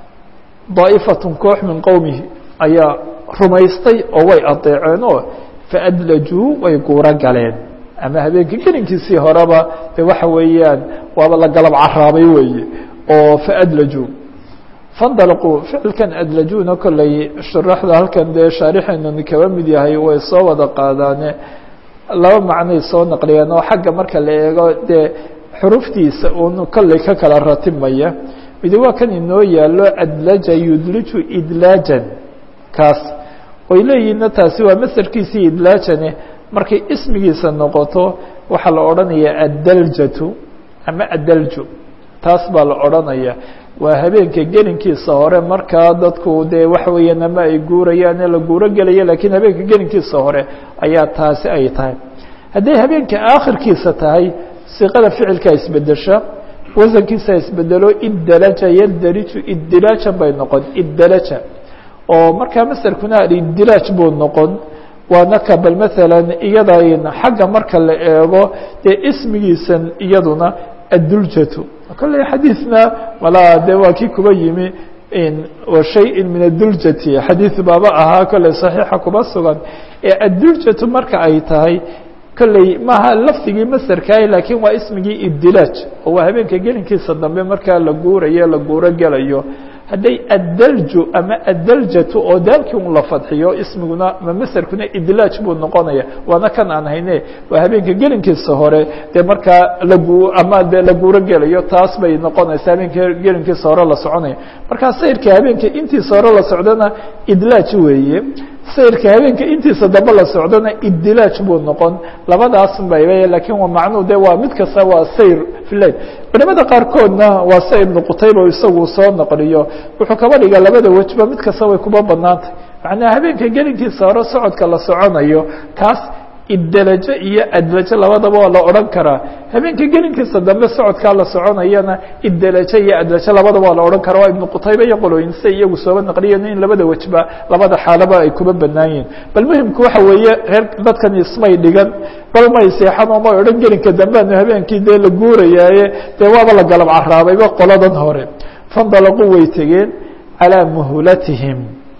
daa'ifatun koox min qowmihi ayaa rumaystay oo way adeeceen oo faadlajuu way guuro galeen ama habeenkii gelinkiisii horeba de waxa weeyaan waaba la galab caraabay weeye oo faadlajuu fandalquu ficilkan adlajuuna kolley shuraxda halkan dee shaarixeenani kaba mid yahay way soo wada qaadaane laba macnay soo naqliyeen oo xagga marka la eego dee xuruftiisa uun kolley ka kala ratimaya midi waa kan inoo yaalo adlaja yudliju idlaajan kaas way leeyihinna taasi waa masarkiisii idlaajane markay ismigiisa noqoto waxaa la odhanayaa addaljatu ama addalju taas baa la odhanaya waa habeenka gelinkiisa hore markaa dadku dee waxa weeyaan ama ay guurayaan ee la guuro gelaya lakiin habeenka gelinkiisa hore ayaa taasi ay tahay hadday habeenka aakhirkiisa tahay siqada ficilkaa isbedesha wasankiisa isbedelo iddalaja yadaliju iddilaajan bay noqon iddalaja oo markaa masarkuna alidilaaj buu noqon waana ka bal maalan iyada xagga marka la eego dee ismigiisan iyaduna adduljatu kolley xadiidna walaa de waa kii kuba yimi shayin min aduljati xadiid baaba ahaa kolley saxiixa kuba sugan ee adduljatu marka ay tahay kolley maaha lafdigii masarkaah laakiin waa ismigii ibdilaaj oo waa habeenka gelinkiisa dambe markaa la guurayo la guuro gelayo hadday addalju ama addaljatu oo daalkii un la fadxiyo ismiguna ma masarkuna idlaaj buu noqonaya waana kan aan hayne waa habeenka gelinkiisa hore dee markaa lagu ama dee la guuro gelayo taas bay noqonaysa habeenka gelinkiisa hore la soconaya markaa sayrka habeenka intiisa hore la socdona idlaaj weeye sayrka habeenka intiisa dambe la socdona iddilaaj buu noqon labadaas bay lakiin waa macnuu de waa mid kasta waa sayr filail culimada qaarkoodna waa sia ibnu qutayba isagu soo naqliyo wuxuu kaba dhigaa labada wejba mid kasta way kuba banaantay macnaa habeenka gelinkiisa hore socodka la soconayo kaas iddalajo iyo adlajo labadaba waa la odhan karaa habeenka gelinkiisa dambe socodkaa la soconayana iddalajo iyo adlajo labadaba waa la odhan karaa waa ibnu qutayba iyo qolooyin siday iyagu sooba naqliyen in labada wejba labada xaalaba ay kuba banaan yihin bal muhimku waxa weeye reer dadkan ismay dhigan bal may seexan oo may odhan gelinka dambeanu habeenkii dee la guurayaaye dee waaba la galab caraabayba qoladan hore fandalaquu way tegeen calaa muhlatihim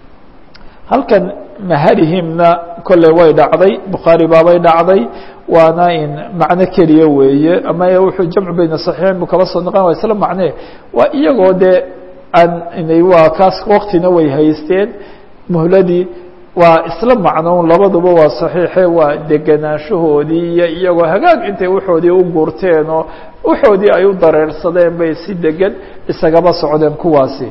halkan maharihimna kolley way dhacday bukhaari baabay dhacday waana in macno keliya weeye ama wuxuu jamcu bayna saxiixeyn buu kala soo noqon waa isla macne waa iyagoo dee aan inay waa kaas waktina way haysteen muhladii waa isla macnoun labaduba waa saxiixe waa degenaanshahoodii iyo iyagoo hagaag intay waxoodii u guurteen oo waxoodii ay u dareersadeen bay si degan isagaba socdeen kuwaasi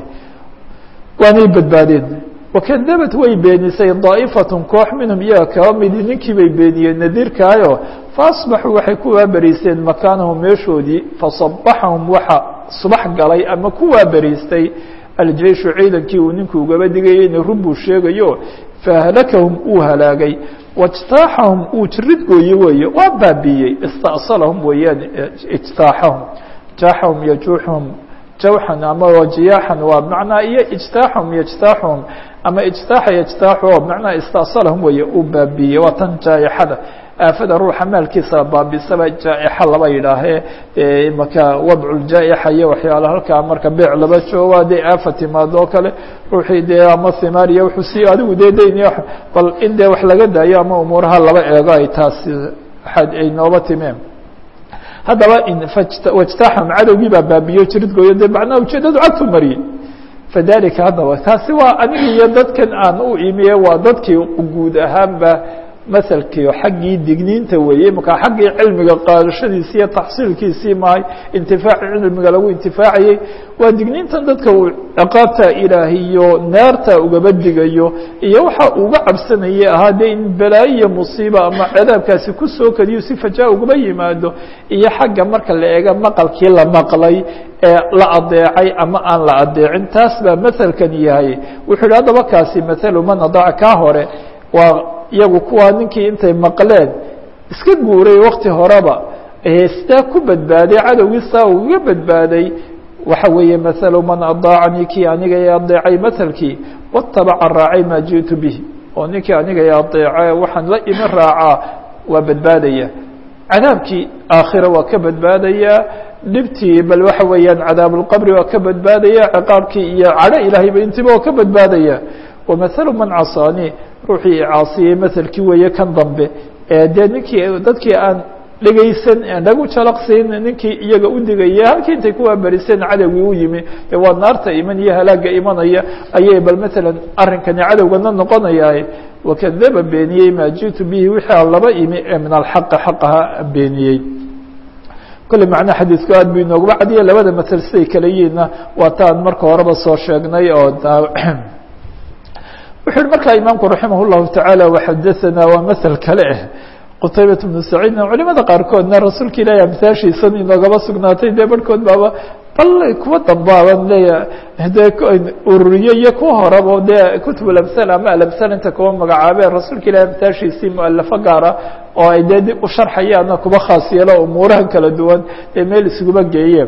waanay badbaadeen wakadabat way beenisay daa'ifatun koox minhum iyaga kaba midi ninkii bay beeniyeen nadiirkaayo faasbaxuu waxay ku waaberiisteen makaanahum meeshoodii fasabaxahum waxa subax galay ama ku waaberiistay aljeishu ciidankii uu ninku ugaba digayay ina run buu sheegayo fahlakahum uu halaagay wاجtaaxahum uu jirid gooye weeye waa baabiyey istأsalahum weeyaan اجtaaxahum jaaxahum yajuuxhum jawxan ama jiyaaxan waa macnaa iyo ijtaaxahum yجtaaxuhum ama ijtaaxa yجtaaxu macnaa istأsalahum weeye uu baabiyey waa tan jaaixada aafada ruuxa maalkiisa baabisaba jaa'ixa laba yidhaahee maka wadculjaa'ixa iyo waxyaala halkaa marka beec laba joogo hadday aafa timaado oo kale ruuxii dee ama himaar iyo wuxuu si adigu dee dayn bal in dee wax laga daayo ama umuuraha laba eego ay taasi ay nooba timeen haddaba wajtaaxam cadowgii baa baabiyo jiridgooyo dee macnaha ujeedadu cagtu mariyey fadalika haddaba taasi waa aniga iyo dadkan aan u imiye waa dadkii guud ahaanba maselkii xaggii digniinta weeye markaa xaggii cilmiga qaadashadiisi iyo taxsiilkiisii mahay intifaaci cilmiga lagu intifaacayey waa digniintan dadka uu ciqaabta ilaahiyo naarta ugaba digayo iyo waxa uga cabsanayay ahaa dee in balaayo iyo musiiba ama cadaabkaasi kusoo kadiyo si fajaa ugaba yimaado iyo xagga marka la eega maqalkii la maqlay ee la adeecay ama aan la adeecin taas baa maselkan yahay wuxuu yihi haddaba kaasi mathalu man adaaca kaa hore waa iyagu kuwaa ninkii intay maqleen iska guuray wakti horeba sidaa ku badbaaday cadowgii saa uga badbaaday waxa weeye mahalu man adaacanii kii aniga i adeecay mahalkii watabaca raacay maa jiئtu bihi oo ninkii aniga i adeece waxaan la imi raacaa waa badbaadaya cadaabkii aakhira waa ka badbaadayaa dhibtii bal waxa weeyaan cadaab اlqabri waa ka badbaadaya ciqaabkii iyo cadho ilaahayba intiba waa ka badbaadaya wamahalu man casaanii ruuxii icaasiyey maselkii weeye kan dambe ee dee ninkii dadkii aan dhegaysan aan dhagu jalaqsiin ninkii iyaga u digaya halkii intay kuwaa beriseen cadowgii u yimi dee waa naarta iman iyo halaaga imanaya ayay bal maalan arrinkani cadowgana noqonayaa wakadaba beeniyey maa jiئtu bihi wixii aan laba imi ee min alxaqi xaqaha beeniyey kolley macnaha xadiidku aad bu inoogaba cadiya labada masel siday kala yihiinna waa taan marka horeba soo sheegnay oo wuxu uhi markaa imaamku raximah الlahu taعaalى وxadaثana waa masel kale ah qtaybaة بnu saciidna culimada qaarkoodna rasuulka ilahi amsaashiisan inoogaba sugnaatay dee barhkood baaba bal kuwa dambaaban leeya dee ururiye iyo kuwa horaba dee kutub alamsal ama alamsal inta kuwa magacaabeen rasuulka ilahi amsaashiisii mualafo gaara oo ay dee dib u sharxayaana kuba khaas yeelo umuuraha kala duwan ee meel iskuba geeye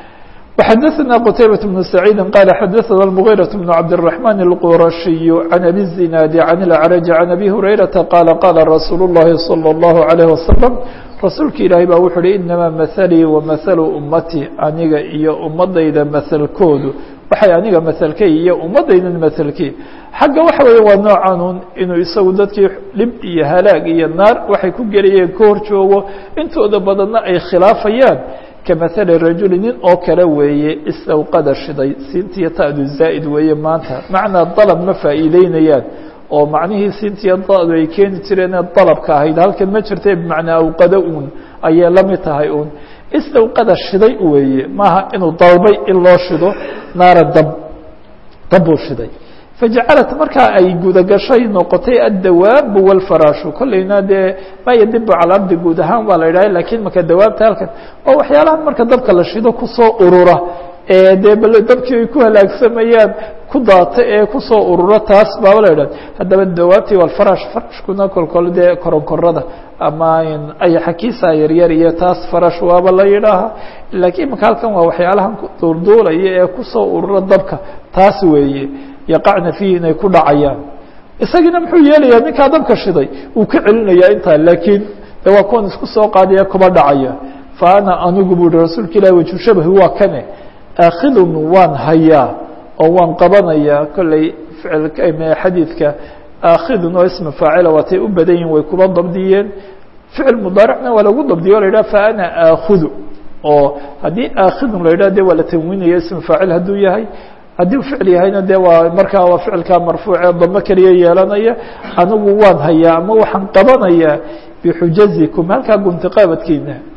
وxdثna qتيبة بن سعيد qال xdثna المغيرة بن عبدالرحمن الqرشي عن أbي الزناaد عن الأعرج عن أbي هريرةa qال qال رsuuل اللhi صلى الله عليه وسلم rasuulka ilaahay baa wuxu uhi إنما مثليi ومثل umatي aniga iyo umadayda mثلkoodu waxay aniga mثلkay iyo umadaydan mثلkii xagga waxa weeye waa noocanun inuu isagu dadkii dhib iyo halaag iyo naar waxay ku gelayeen ka hor joogo intooda badanna ay khilaafayaan kamahali rajuli nin oo kale weeye istawqada shiday siintiyo ta'du zaa'id weeye maanta macnaa dalab ma faa'iideynayaan oo macnihii siintiyo da'du ay keeni jireen ee dalabka ahayd halkan ma jirta bimacnaa awqado uun ayay la mid tahay uun istawqada shiday weeye maaha inuu dalbay in loo shido naara dab dab buu shiday fajacalat markaa ay gudagashay noqotay addawaabu walfaraashu kolleyna dee ma yadibu cala abdi guud ahaan waa la yidhaha lakiin marka dawaabta halkan oo waxyaalahan marka dabka la shido kusoo urura ee dee bal dabkii ay ku halaagsamayaan ku daata ee kusoo urura taas baaba la yidhah haddaba dawaabtii walfarash farashkuna kolkol dee koronkorada ama ayaxakiisa yaryar iyo taas farash waaba la yidhaaha laakiin marka halkan waa waxyaalahan duulduulaya ee kusoo urura dabka taas weeye yaqacna fiihi inay ku dhacayaan isagiina muxuu yeelayaa ninkaa dabka shiday uu ka celinayaa intaa laakiin de waa kuwan isku soo qaadaya kuba dhacaya fa ana anigu bu uhi rasuulka ilahi waju shabahi waa kane aakhidun waan hayaa oo waan qabanayaa kolley ficil xadiidka aakhidun oo isma faacila waatay u badan yihin way kuba dabdiyeen ficil mudaaricna waa lagu dabdiyo o la yidhah fa ana aakhudu oo haddii aakhidun la yidhah de waa la tanwiinaya isma faacil hadduu yahay haddii u ficil yahayna de waa markaa waa ficilkaa marfuucee damo keliya yeelanaya anigu waan hayaa ama waxaan qabanayaa bixujazikum halkaa guntiqaabadkiina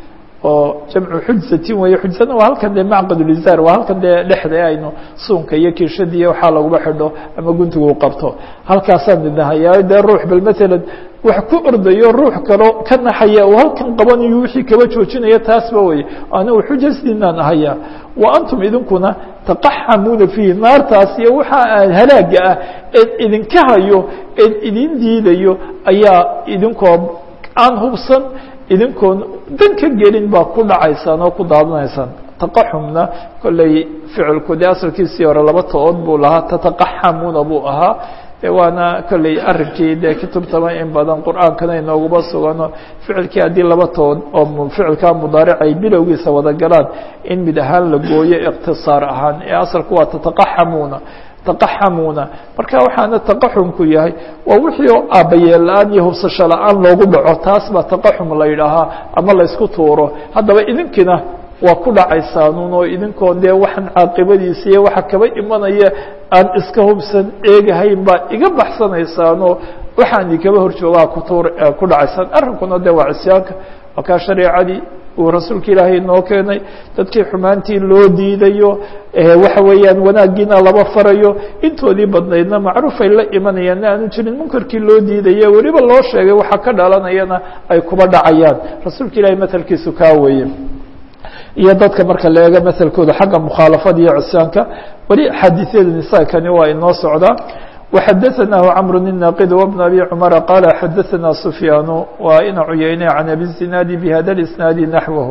oo jamcu xujsatin weeye xujsana waa halkan dee macqadulizaar waa halkan dee dhexda aynu suunka iyo kiishadiiyo waxaa laguba xidho ama guntiga u qabto halkaasaan idhahayaa dee ruux bal matalan wax ku ordayo ruux kalo ka naxaya uu halkan qabanayo wixii kaba joojinaya taasba weye anigu xujasdiinaan ahayaa wa antum idinkuna taqaxamuuna fiihi naartaas iyo waxa halaaga ah eed idinka hayo eed idin diidayo ayaa idinkoo aan hubsan idinkoon dan ka gelin baa ku dhacaysaan oo ku daadanaysaan taqaxumna kolley ficilku dee asalkiisii hore laba to-ood buu lahaa tataqaxamuuna buu ahaa waana kolley arrinkii dee kutubtaba in badan qur-aankana inooguba sugano ficilkii haddii laba tood oo ficilkaa mudaaric ay bilowgiisa wada galaan in mid ahaan la gooyo iqtisaar ahaan ee asalku waa tataqaxamuuna taqaxamuuna marka waxaana taqaxumku yahay waa wixii oo aabbayeel la-aan iyo hubsasho la-aan loogu dhaco taas baa taqaxum la yidhaahaa ama laysku tuuro haddaba idinkiina waa ku dhacaysaanuun oo idinkoon dee waxaan caaqibadiisa iyo waxa kaba imanaya aan iska hubsan eegahayn baa iga baxsanaysaanoo waxaan ikaba horjoogaa kutuur ku dhacaysaan arrinkuna dee waa cisyaanka waa kaa shareecadii uu rasuulka ilaahay inoo keenay dadkii xumaantii loo diidayo waxa weeyaan wanaaggiina laba farayo intoodii badnaydna macruufay la imanayaan aanu jirin munkarkii loo diidayo weliba loo sheegay waxa ka dhalanayana ay kuba dhacayaan rasuulka ilaahay matelkiisu kaa weeye iyo dadka marka la eego mثelkooda xagga مkhaaلaفada iyo cusyaanka weli xadiiثyada nisaakani waa inoo socdaa وxadaثnah cمر الناqd وبن أbي cمر qال xadaثna سفyاn waa ina cuyeyne عن أbي الزناad بhda الإسناaد نحوه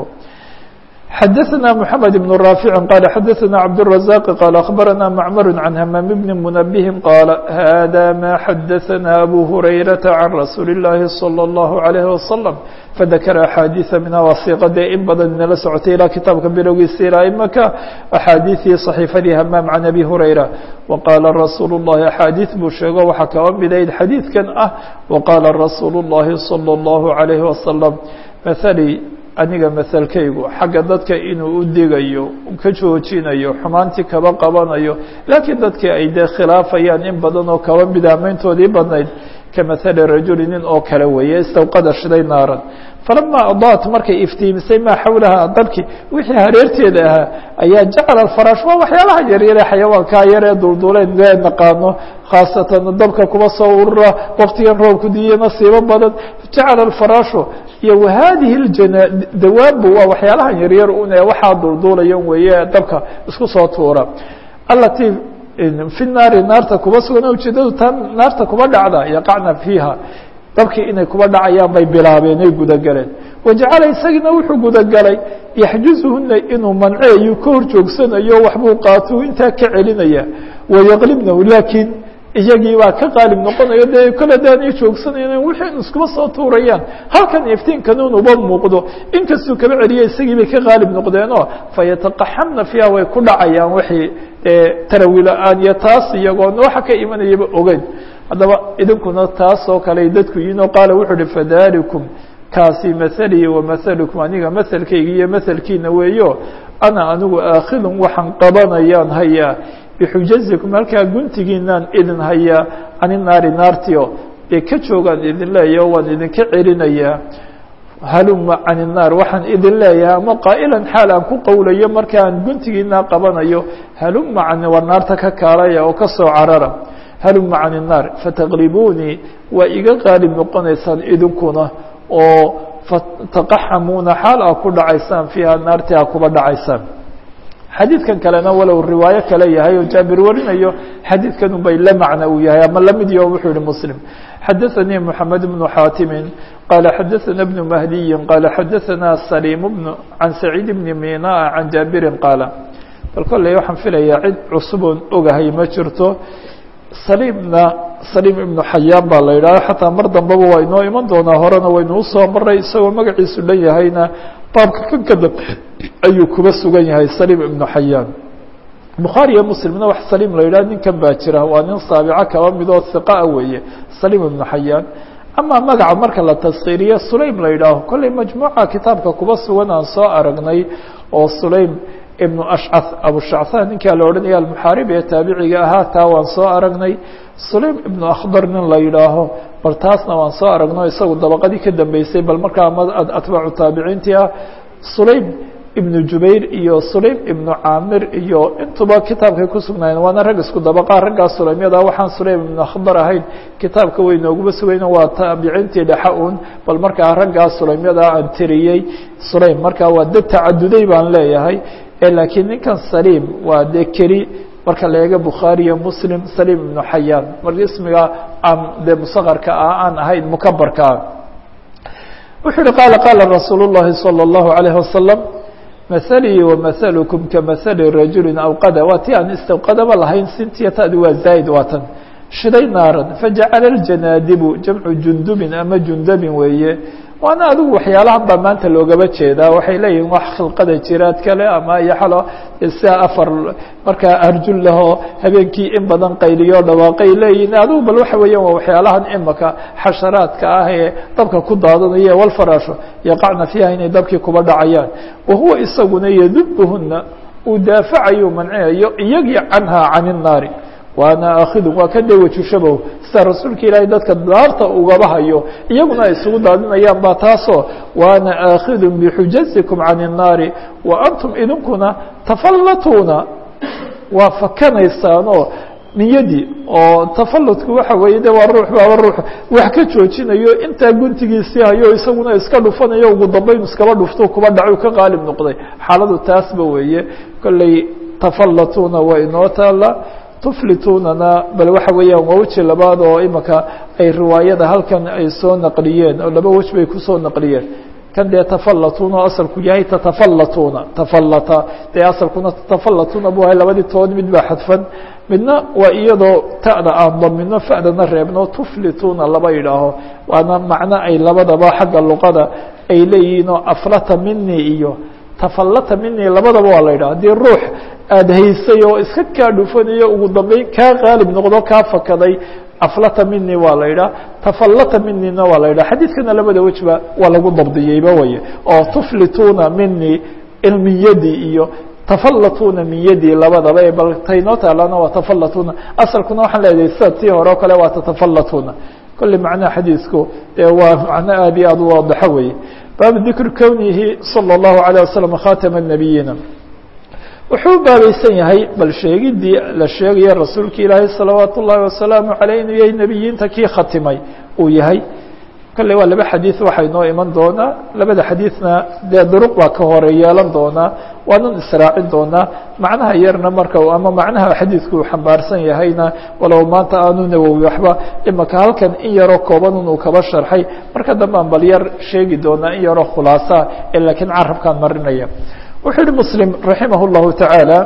xadaثna محamed بن رافع qال xadaثna cبدالرزاq qال أخبرna معmر عن hmام بن منبه qال hذا ma xadaثna أbو هريرة عن رasuuل اللahi صلى الله عليه وسلم فذkر أxاadiiثa minha wasiqadee in badan inala socotay ilaa kitaabka bilowgiisa ilaa imaka أxaadiiثii صaxiifadii hamaam can abi hurayra وaqaala rasuul الlahi أxaadiiث buu sheego waxaa kaba midayd xadiidkan ah وaqaala rasuul الlahi صلى الlaه عليه وasلم mثlي aniga mثelkaygu xagga dadka inuu u digayo ka joojinayo xumaantii kaba qabanayo laakiin dadkii ay dee khilaafayaan in badan oo kaba midaamayntoodii badnayd kamahali rajuli nin oo kale weeye istawqada shiday naaran falamaa adaat markay iftiimisay maa xawlaha dabki wixii hareerteeda ahaa ayaa jacala alfaraash waa waxyaalaha yaryare xayawaankaa yaree dulduleen ee naqaano khaasatan dabka kuba soo urura waktigan roobku diiyo nasiibo badan jacala alfaraashu iyo wahadihi ljana dawaabu waa waxyaalahan yaryar un ee waxaa dulduulayan weeye dabka isku soo tuura alati fi naari naarta kuba sugan ujeedadu taa naarta kuba dhacda yaqacna fiiha dabkii inay kuba dhacayaan bay bilaabeen ay gudagaleen wajacala isagiina wuxuu gudagalay yaxjuzuhuna inuu manceeyo ka hor joogsanayo waxbuu qaatuu intaa ka celinaya wayaqlibnahu laakiin iyagii baa ka qaalib noqonayo dee kole daanay joogsanayna wixii iskuma soo tuurayaan halkan iftiinkanuun uba muuqdo inkastuu kaba celiya isagii bay ka qaalib noqdeenoo fayataqaxamna fiiha way ku dhacayaan wixii tarawi la-aan iyo taas iyagoona waxa ka imanayaba ogeyn haddaba idinkuna taas oo kale dadku yihinoo qaala wuxuu uhi fadalikum kaasi mahalii wamahalukum aniga mahalkayga iyo mahalkiina weeyo ana anigu aakhidun waxaan qabanayaan hayaa bixujazikum halkaa guntigiinaan idin hayaa cani naari naartio dee ka joogaan idin leeyaho waan idinka celinayaa haluma can الnaar waxaan idin leeyahay ama qaa'ilan xaal aan ku qowlayo markaan guntigiinaa qabanayo haluma can war naarta ka kaalaya oo ka soo carara haluma can الnaar fataqlibunii waa iga qaalib noqonaysaan idinkuna oo fataqaxamuuna xaal aa ku dhacaysaan fiiha naarti aa kuba dhacaysaan xadiidkan kalena walow riwaayo kale yahay oo jaabir warinayo xadiidkan unbay la macna uu yahay ama lamid yo wuxuu yihi muslim xadaثanii mحamed بnu xaatimi qala xadaثana بnu mahdiyi qala xadaثana saliim bn can saciid bni mina can jaabirin qaala bal kolley waxaan filayaa cid cusuboon ogahay ma jirto saliimna saliim ibnu xayaan baa la yidhahha xataa mar dambeba waa inoo iman doonaa horena waynu usoo maray isagoo magaciisu dhan yahayna baabka kan ka dambe ayuu kuba sugan yahay saliim ibnu xayaan bukhaari iyo muslimna wax saliim la yidhah ninkan baa jira waa nin saabico kaba midoo hiqaa weeye saliim ibnu xayaan ama magaca marka la taskiiriyo sulaym la yidhaaho kolley majmuuca kitaabka kuba sugan aan soo aragnay oo sulaym ibnu ashcah abushacthan ninkaa la odhanaya almuxaarib ee taabiciga ahaa taa waan soo aragnay sulaym ibnu akhdar nin la yidhaaho bal taasna waan soo aragno isagu dabaqadii ka dambeysay bal markaa atbaacu taabiciintii ah sulaym ibnu jubayr iyo sulaym ibnu caamir iyo intuba kitaabkay ku sugnaayeen waana rag isku dabaqaa raggaa sulaymyada waxaan sulaym ibnu khadar ahayn kitaabka way nooguba sugayno waa taabiciintii dhexa un bal markaa raggaa sulaymyada aan tiriyey sulaym markaa waa dad tacaduday baan leeyahay laakiin ninkan saliim waa dee keli marka la eego bukhaari iyo muslim saliim ibnu xayaan marka ismiga aan dee musaqarka ah aan ahayn mukabarka ah wuxuu uhi qaala qaala rasuul الlahi salى الlahu عalayه wasalam mahalii wamahalkum kamahali rajuli awqada waa ti aan istawqadaba lahayn sintiya tadi waa zaa'id waatan shiday naaran fajacala اljanaadibu jamcu jundubin ama jundabin weeye waana adigu waxyaalahan baa maanta loogaba jeedaa waxay leeyihin wax khilqada jiraad kale ama yaxalo sia afar markaa arjul lahoo habeenkii in badan qayliyo dhawaaqay leeyihin adigu bal waxa weeyaan waa waxyaalahan imaka xasharaadka ah ee dabka ku daadanaya walfaraasho yaqacna fiiha inay dabkii kuba dhacayaan wahuwa isaguna yadubuhuna uu daafacayo mancinayo iyagii canha can الnaari waana aakidun waa ka dewajushabow sida rasuulka ilaahay dadka daarta ugaba hayo iyaguna ay isugu daadinayaan baa taasoo waana aakidun bixujazikum can الnaari wa antum idinkuna tafallatuuna waa fakanaysaanoo niyadii oo tafalutku waxa weeye de waa ruux baaba ruux wax ka joojinayo intaa guntigiisii hayo isaguna iska dhufanayo ugu dambayn iskaba dhufto kuba dhacu ka qaalib noqday xaaladu taasba weeye kolley tafallatuuna waa inoo taala tuflitunana bal waxa weeyaan waa weji labaad oo imika ay riwaayada halkan ay soo naqliyeen oo laba wej bay kusoo naqliyeen kan dee tafallatuna oo asalku yahay tatafallatuna tafallata dee asalkuna tatafallatuna bu ahay labadii tood mid baa xadfan midna waa iyadoo ta'da aan damino fa'dana reebno tuflituna laba yidhaaho waana macno ay labadaba xagga luqada ay leeyihiin oo aflata mini iyo tafallata mini labadaba waa la yidhaha haddii ruux aada haysay oo iska kaa dhufanayo ugu dambeyn kaa qaalib noqdo kaa fakaday aflata mini waa la yidhaha tafallata minina waa la yidhaha xadiidkana labada wejba waa lagu dabdiyeyba waye oo tuflituna mini min yadi iyo tafallatuna min yadi labadaba bal taynoo taalana waa tafallatuna asalkuna waxaan leedahay sida tii hore o kale waa tatafallatuna kolley macnaha xadiisku dee waa macno aad iyo aad u waadaxo weye baabu dikri kownihi salى الlahu عalيه waslm khatama الnabiyiina wuxuu baabaysan yahay bal sheegidii la sheegaya rasuulka ilaahay salawaat ullahi wasalaamu aleyh inuu yahay nebiyiinta kii khatimay uu yahay kolley waa laba xadiid waxay noo iman doonaa labada xadiidna dee duruq baa ka hore yeelan doonaa waanan israacin doonaa macnaha yarna marka ama macnaha xadiidku uu xambaarsan yahayna walow maanta aanu nawowi waxba imaka halkan in yaroo koobanun uu kaba sharxay marka dambe aan bal yar sheegi doonaa in yaroo khulaasa ee laakiin carabkaan marinaya wuxuu yihi mslim raximah الlahu taعaalى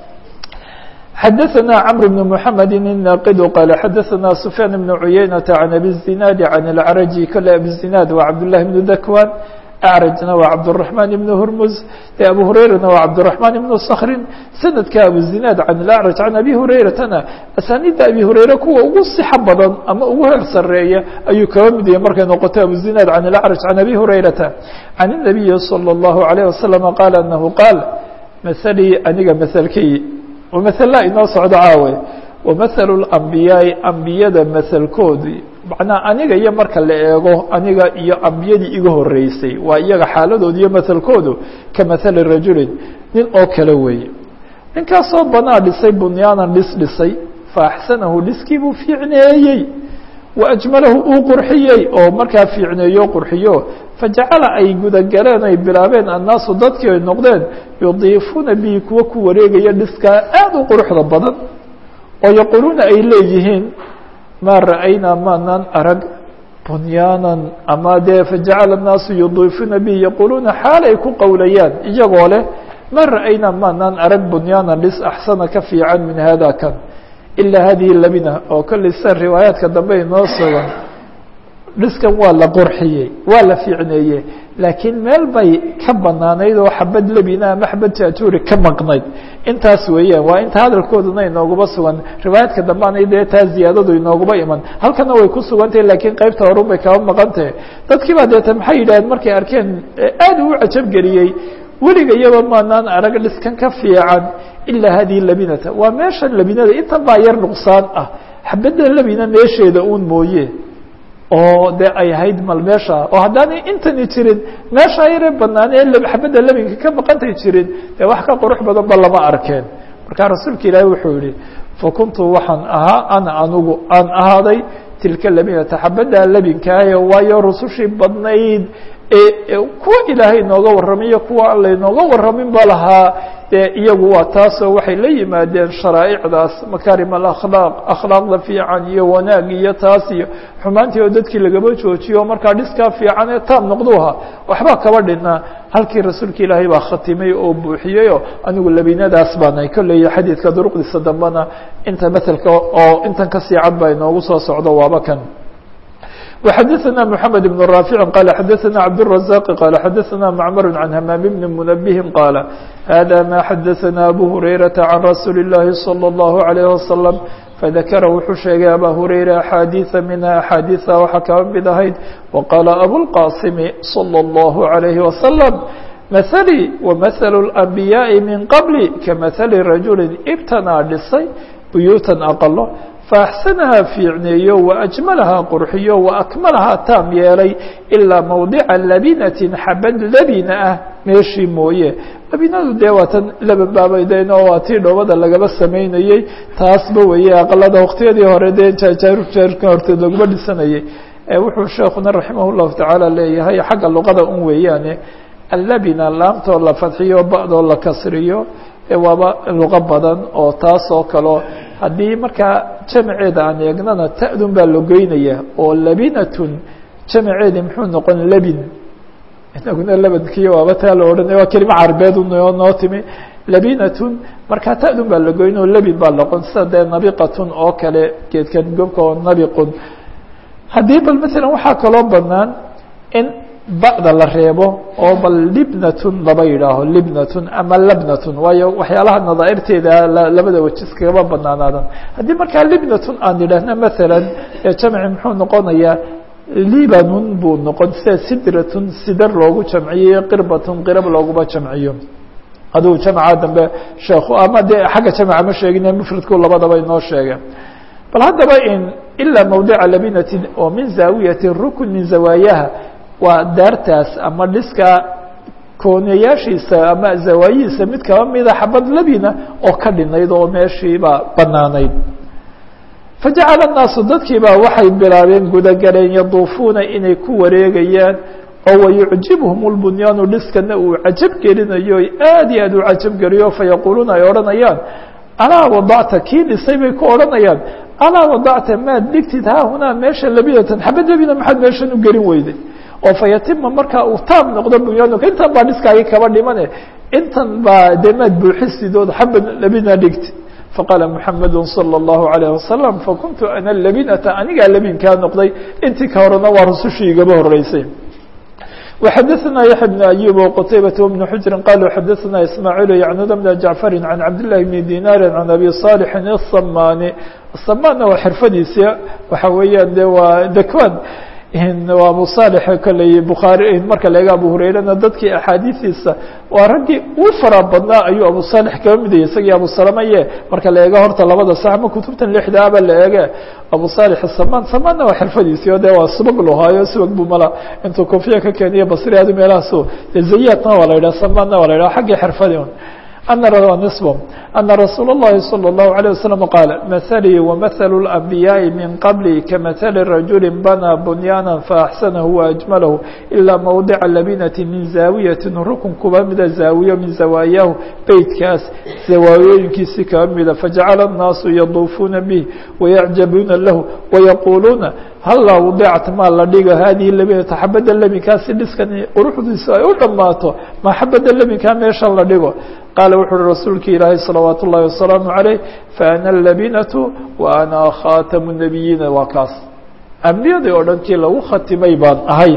xadaثna cمر بن محamed الناqd qال xadaثna سفyاn بن عuyeynة عن أbي الزiناad عن العرجي kole أbي الزiناad waa cabdاللahi بن dakwan أعrجna waa cabdالرحمن بن هrmز abu هurayrana waa cabdالرحمن بن skrin sanadka abuزiناad عan الأعrج عan أbي هurayratana asanida abi هurayre kuwa ugu صxa badan ama ugu heer sareeya ayuu kaba mid yahay markay noqoto abuزiناad عan الأعrج عan أbي هurayrata عan النaبiي صلى الله عليه وسلم qال أنه qاal mثlي aniga mثlkay mثla inoo socdo caawe ومثل الأنbiyaaءi أنbiyada mثlkoodii macnaa aniga iyo marka la eego aniga iyo ambiyadii iga horeysay waa iyaga xaaladood iyo mثlkoodu ka mثli rajulin nin oo kale weeye ninkaasoo banaa dhisay bunyaanan dhis dhisay faaxsanahu dhiskii buu fiicneeyey waajmalahu uu qurxiyey oo markaa fiicneeyo qurxiyo fajacala ay gudagaleen ay bilaabeen annaasu dadkii ay noqdeen yudiifuuna bihi kuwa ku wareegaya dhiskaa aad u quruxda badan oo yaquuluuna ay leeyihiin maa ra'aynaa maanaan arag bunyaanan ama dee fajacala annaasu yudiifuuna bihi yaquuluuna xaal ay ku qowlayaan iyagoo leh maa ra'aynaa maanaan arag bunyaanan dhis axsana ka fiican min hada kan ilaa hadihi labina oo kolley sida riwaayaadka dambe inoo sugan dhiskan waa la qurxiyey waa la fiicneeye laakiin meel bay ka banaanayd oo xabad lebina ama xabad jaajuuri ka maqnayd intaas weeyaan waa inta hadalkooduna inooguba sugan riwaayaadka dambe anay dee taa ziyaadadu inooguba iman halkana way ku sugantahay laakiin qaybta horun bay kaba maqantahe dadkii baa deeta maxay yidhaaheen markay arkeen aad uu cajabgeliyey weliga iyaba maanaan arag dhiskan ka fiican ilaa hadihi labinata waa meeshan labinada intan baa yar nuqsaan ah xabadda labina meesheeda uun mooye oo dee ay ahayd mal meesha oo haddaanay intani jirin meeshaa yare banaan ee xabadda lebinka ka baqantay jirin dee wax ka qurux badan ba lama arkeen marka rasuulka ilaahi wuxuu yihi fakuntu waxaan ahaa ana anugu aan ahaaday tilka labinata xabadda lebinkaah waayo rusushii badnayd ee kuwa ilaahay inooga warramayo kuwa aan laynooga warramin ba lahaa dee iyagu waa taasoo waxay la yimaadeen sharaa'icdaas makaarim alakhlaaq akhlaaqda fiican iyo wanaag iyo taas iyo xumaantii oo dadkii lagaba joojiyo markaa dhiskaa fiican ee taam noqduha waxba kaba dhinaa halkii rasuulka ilaahay baa khatimay oo buuxiyeyoo anigu labinadaas baanay kolley xadiidka duruqdiisa dambena inta matelka oo intan kasii cad baa inoogu soo socdo waaba kan وxdثna محمد بن رافع قال xdثna عبدالرزاق قال xdثna معمر عن همام بن منبه قال هذا ما xdثna أبو هريرة عن رsuuل اللhi صلى الله عليه وسلم فذكر wuxuu sheegay أbا هريرة أحاadيثa minها أحاadيثa waxa kaba mid ahayd وqال أبوالقاصم صلى الله عليه وسلم مثلي ومثل الأنبياء من qبلي كمثل رaجuل ibtnaa dhisay buyuuتا أqlo فأxsنhaa fiicneeyo وأجملhaa qurxiyo وأكملhaa taam yeelay ilaa mawdica labinaةi xabad labina ah meeshii mooye labinadu dee waa tan laban baabayden oo waa tii dhoobada lagaba samaynayey taasba weeye aqalada waqtiyadii hore dee jaajaarka horteed laguma dhisanayey wuxuu sheekuna raximah الlahu taعaalى leeyahay xagga luqada un weeyaane allabina laamtoo la fadxiyo ba'doo la kasriyo waaba luqo badan oo taas oo kaleo haddii markaa jamaceeda aan eegnana ta'dun baa logeynaya oo labinatun jamaceedi muxuu noqon labin inaguna labankiyo waaba taa la odhanaya waa kelima carbeed unoo noo timi labinatun markaa ta'dun baa logeyn oo labin baa noqon sida dee nabiqatun oo kale geedkan gobka oo nabiqun haddii bal masalan waxaa kaloo banaan in ba'da la reebo oo bal libnatun laba yidhaaho libnatun ama labnatun waayo waxyaalaha nadaairteeda labada wejis kagaba banaanaadan haddii markaa libnatun aan idhaahna masalan jamci muxuu noqonayaa libanun buu noqon sida sidratun sidar loogu jamciyo qirbatun qirab looguma jamciyo aduu jamca dambe sheekhu ama dee xagga jamca ma sheegin mufradku labadaba inoo sheege bal haddaba in ilaa mawdica labinatin oo min zaawiyati rukn min zawaayaha waa daartaas ama dhiska koonayaashiisa ama zawaayihiisa mid kaba mida xabad labina oo ka dhinayd oo meeshiiba banaanayd fajacala الnaasu dadkiibaa waxay bilaabeen gudagaleen yaduufuuna inay ku wareegayaan oo wayucjibhum اlbunyaanu dhiskana uu cajab gelinayo aad iyo aad u cajab geliyo fayaquuluuna ay odhanayaan alaa wadacta kii dhisay bay ku odhanayaan alaa wadacta maad dhigtid haahunaa meesha labinatan xabad labina maxaad meeshan u gelin weyday oo fayatima markaa uu taam noqdo bunyaanka intan baa dhiskaagi kaba dhimane intan baa dee maad buuxisid ood xabad labina dhigti faqaala muxamadu salى الlahu عalيه wasalam fakuntu ana labinata anigaa labinkaa noqday intii ka horena waa rusushii igaba horeysay وxadثna yaحya بن أyوب وqتayبة وبن حجر qالوا xadثna إسماعيل يعند بن جعفر عن عبد الله بن ديناr عن أbي صالح الصmاni الصmاnna waa xirfadiisi waxa weeyaan de waa dكwan waa abu صالح koley bخaarي marka la ega abu hurayrana dadkii axaadiiثiisa waa raggii u fara badnaa ayuu abu صالح kaba midayay isagii abu salamaye marka la eego horta labada sax ma kutubtan lixdaaba la eege abu صالح الsaman samanna waa xirfadiisii o de waa subag lahaayo subag bu mala intuu kofiya ka keeniyo basri adu meelahaaso de zayatna waa la yidhah samanna waa la yidhah xaggii xirfadi أن نصبهم أن رsuuل اللhi صلى الله عليه وسلم قال مثلي ومثل الأنبياء من qبلي كمثل رجuل بنى بنيانا فأحسنه وأجمله إلا موضع لبنة من زاaوية ركن kuba mida زاaوية min زawاayah beytkaas زawaayooyinkiisi kaba mida فجaعل الناaس يضuفوna bه ويعجبوna له ويقuلuuna hلا وضعت ma la dhigo hadiه لبنة xabada lebinkaasi dhiskan quruxdiisu ay u dhamaato ma xabada lebinkaa meesha la dhigo qaala wuxu uhi rasuulka ilaahay salawaat ullahi wasalaamu عaleyh faana labinatu wa ana khatamu الnabiyiina waa kaas ambiyadii oo dhan kii lagu khatimay baan ahay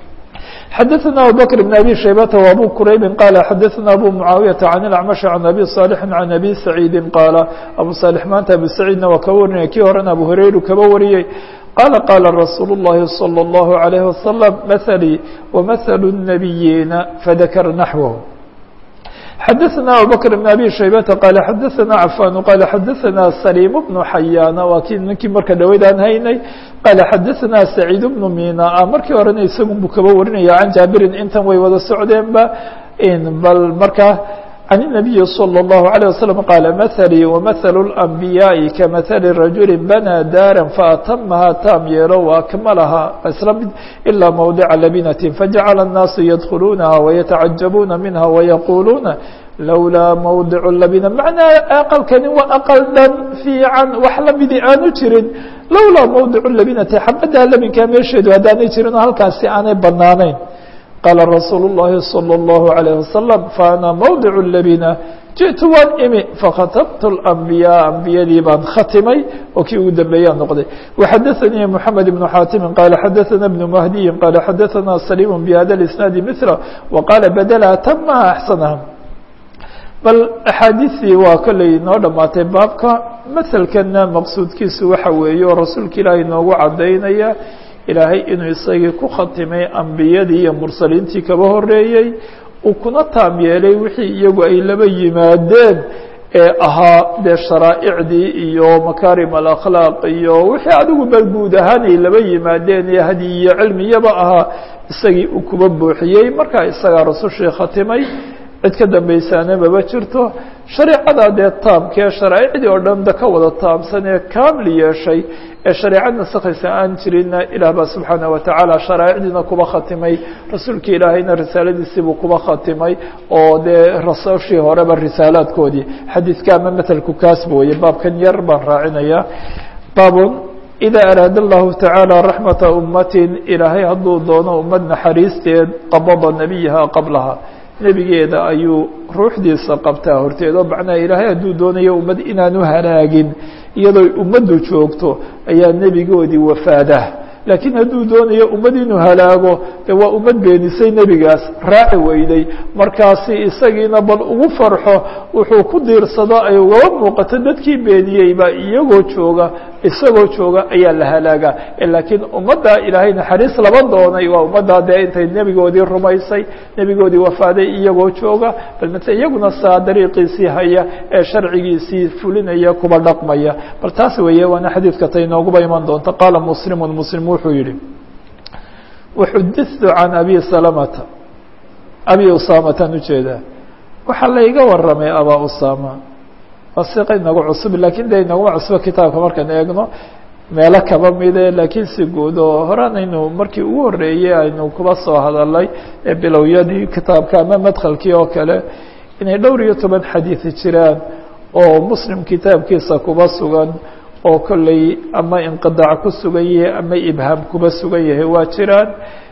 xadaثna abubakr بn abi shaybata w abu quraybi qaala xadaثna abu mucaawiyaةa can اlacmaشh can abi صaalixi can abi saciidi qaala abu صaalix maanta abu saciidna waa kaba warinaya kii horena abu hurayru kaba wariyey qala qala rasuul الlahi salى الlahu عalيه wasalam mahalii wamahalu الnabiyiina fadakara naxwahu xadaثna abubakr بn abi shaybata qaala xadaثna cafan qaala xadaثna saliim bnu xayaana waa kii ninkii marka dhaweyd aan haynay qaala xadaثna saciid bnu mina markii horena isagun buu kaba warinaya can jaabirin intan way wada socdeenba bal markaa can الnabiyi slى الlahu عalيه waslم qaala mahalii wamahalu الأnbiyaaءi kamahali rajuli banaa daara faatamaha taam yeelo waakmalaha isla mid ilaa mawdica labinati fajacala الnaasu yadkhuluunaha wayatacajabuuna minha wayaquuluuna lowlaa mawdic labina macnaa aqalkani waa aqal dhan fiican wax lamidi aanu jirin lowlaa mawdic labinati xabaddaa labinkaa meesheedu haddaanay jirin oo halkaasi aanay banaanayn qaala rasuulu الlahi salى الlahu عalيه wasalam faana mawdic labina jiئtu waan imi fakhatabtu الأnbiyaa ambiyadii baan khatimay oo kii ugu dambeeyaa noqday waxadaثanii mحamed بnu xaatimi qaala xadaثana بnu mahdiyi qaala xadaثana saliim bhada اisnaadi mثla waqaala badla tama axsanaha bal axaadiثii waa kolley noo dhammaatay baabka maselkana maqsuudkiisu waxa weeye oo rasuulka ilaahay noogu cadaynaya ilaahay inuu isagii ku khatimay ambiyadii iyo mursaliintii kaba horeeyey uu kuna taam yeelay wixii iyagu ay laba yimaadeen ee ahaa dee sharaa'icdii iyo makaarim alakhlaaq iyo wixii adigu bal guud ahaan ay laba yimaadeen iyo hadi iyo cilmiyaba ahaa isagii uu kuba buuxiyey markaa isagaa rasushii khatimay cid ka dambaysaana maba jirto shareecada dee taamkee sharaa'icdii oo dhan da ka wada taamsan ee kaamil yeeshay ee shareecad nasakhaysa aan jirinna ilaah baa subxaana watacaala sharaa'icdiina kuba khatimay rasuulka ilaahayna risaaladiisiibuu kuba khatimay oo dee rasushii horeba risaalaadkoodii xadiidka ama matelku kaasba weye baabkan yar baan raacinaya baabun ida araada allahu tacaala raxmata ummatin ilaahay hadduu doono ummad naxariisteed qabada nebiyaha qablaha nebigeeda ayuu ruuxdiisa qabtaa horteed oo macnaha ilaahay hadduu doonayo ummad inaanu halaagin iyadoo ummaddu joogto ayaa nebigoodii wafaadah laakiin hadduu doonayo ummad inuu halaago de waa ummad beenisay nebigaas raaci weyday markaasi isagiina bal ugu farxo wuxuu ku diirsado ay ugaba muuqato dadkii beeniyey baa iyagoo jooga isagoo jooga ayaa la halaagaa laakiin ummaddaa ilaahay naxariis laba doonay waa ummaddaa dee intay nebigoodii rumaysay nebigoodii wafaaday iyagoo jooga bal mase iyaguna saa dariiqiisii haya ee sharcigiisii fulinaya kuba dhaqmaya bal taas weeye waana xadiidka tay nooguba iman doonta qaala muslimun muslim wuxuu yihi waxudittu can abi salamata abi usaamataan ujeedaa waxaa layga waramay abaa usaama waa siqa inagu cusub lakin de inaguma cusbo kitaabka markaan eegno meelo kaba mide laakiin si guud oo horaan aynu markii ugu horeeyey aynu kuba soo hadalay ee bilowyadii kitaabka ama madkhalkii oo kale inay dhowr iyo toban xadiidi jiraan oo muslim kitaabkiisa kuba sugan oo kolley ama inqidac ku sugan yahay ama ibhaam kuba sugan yahay waa jiraan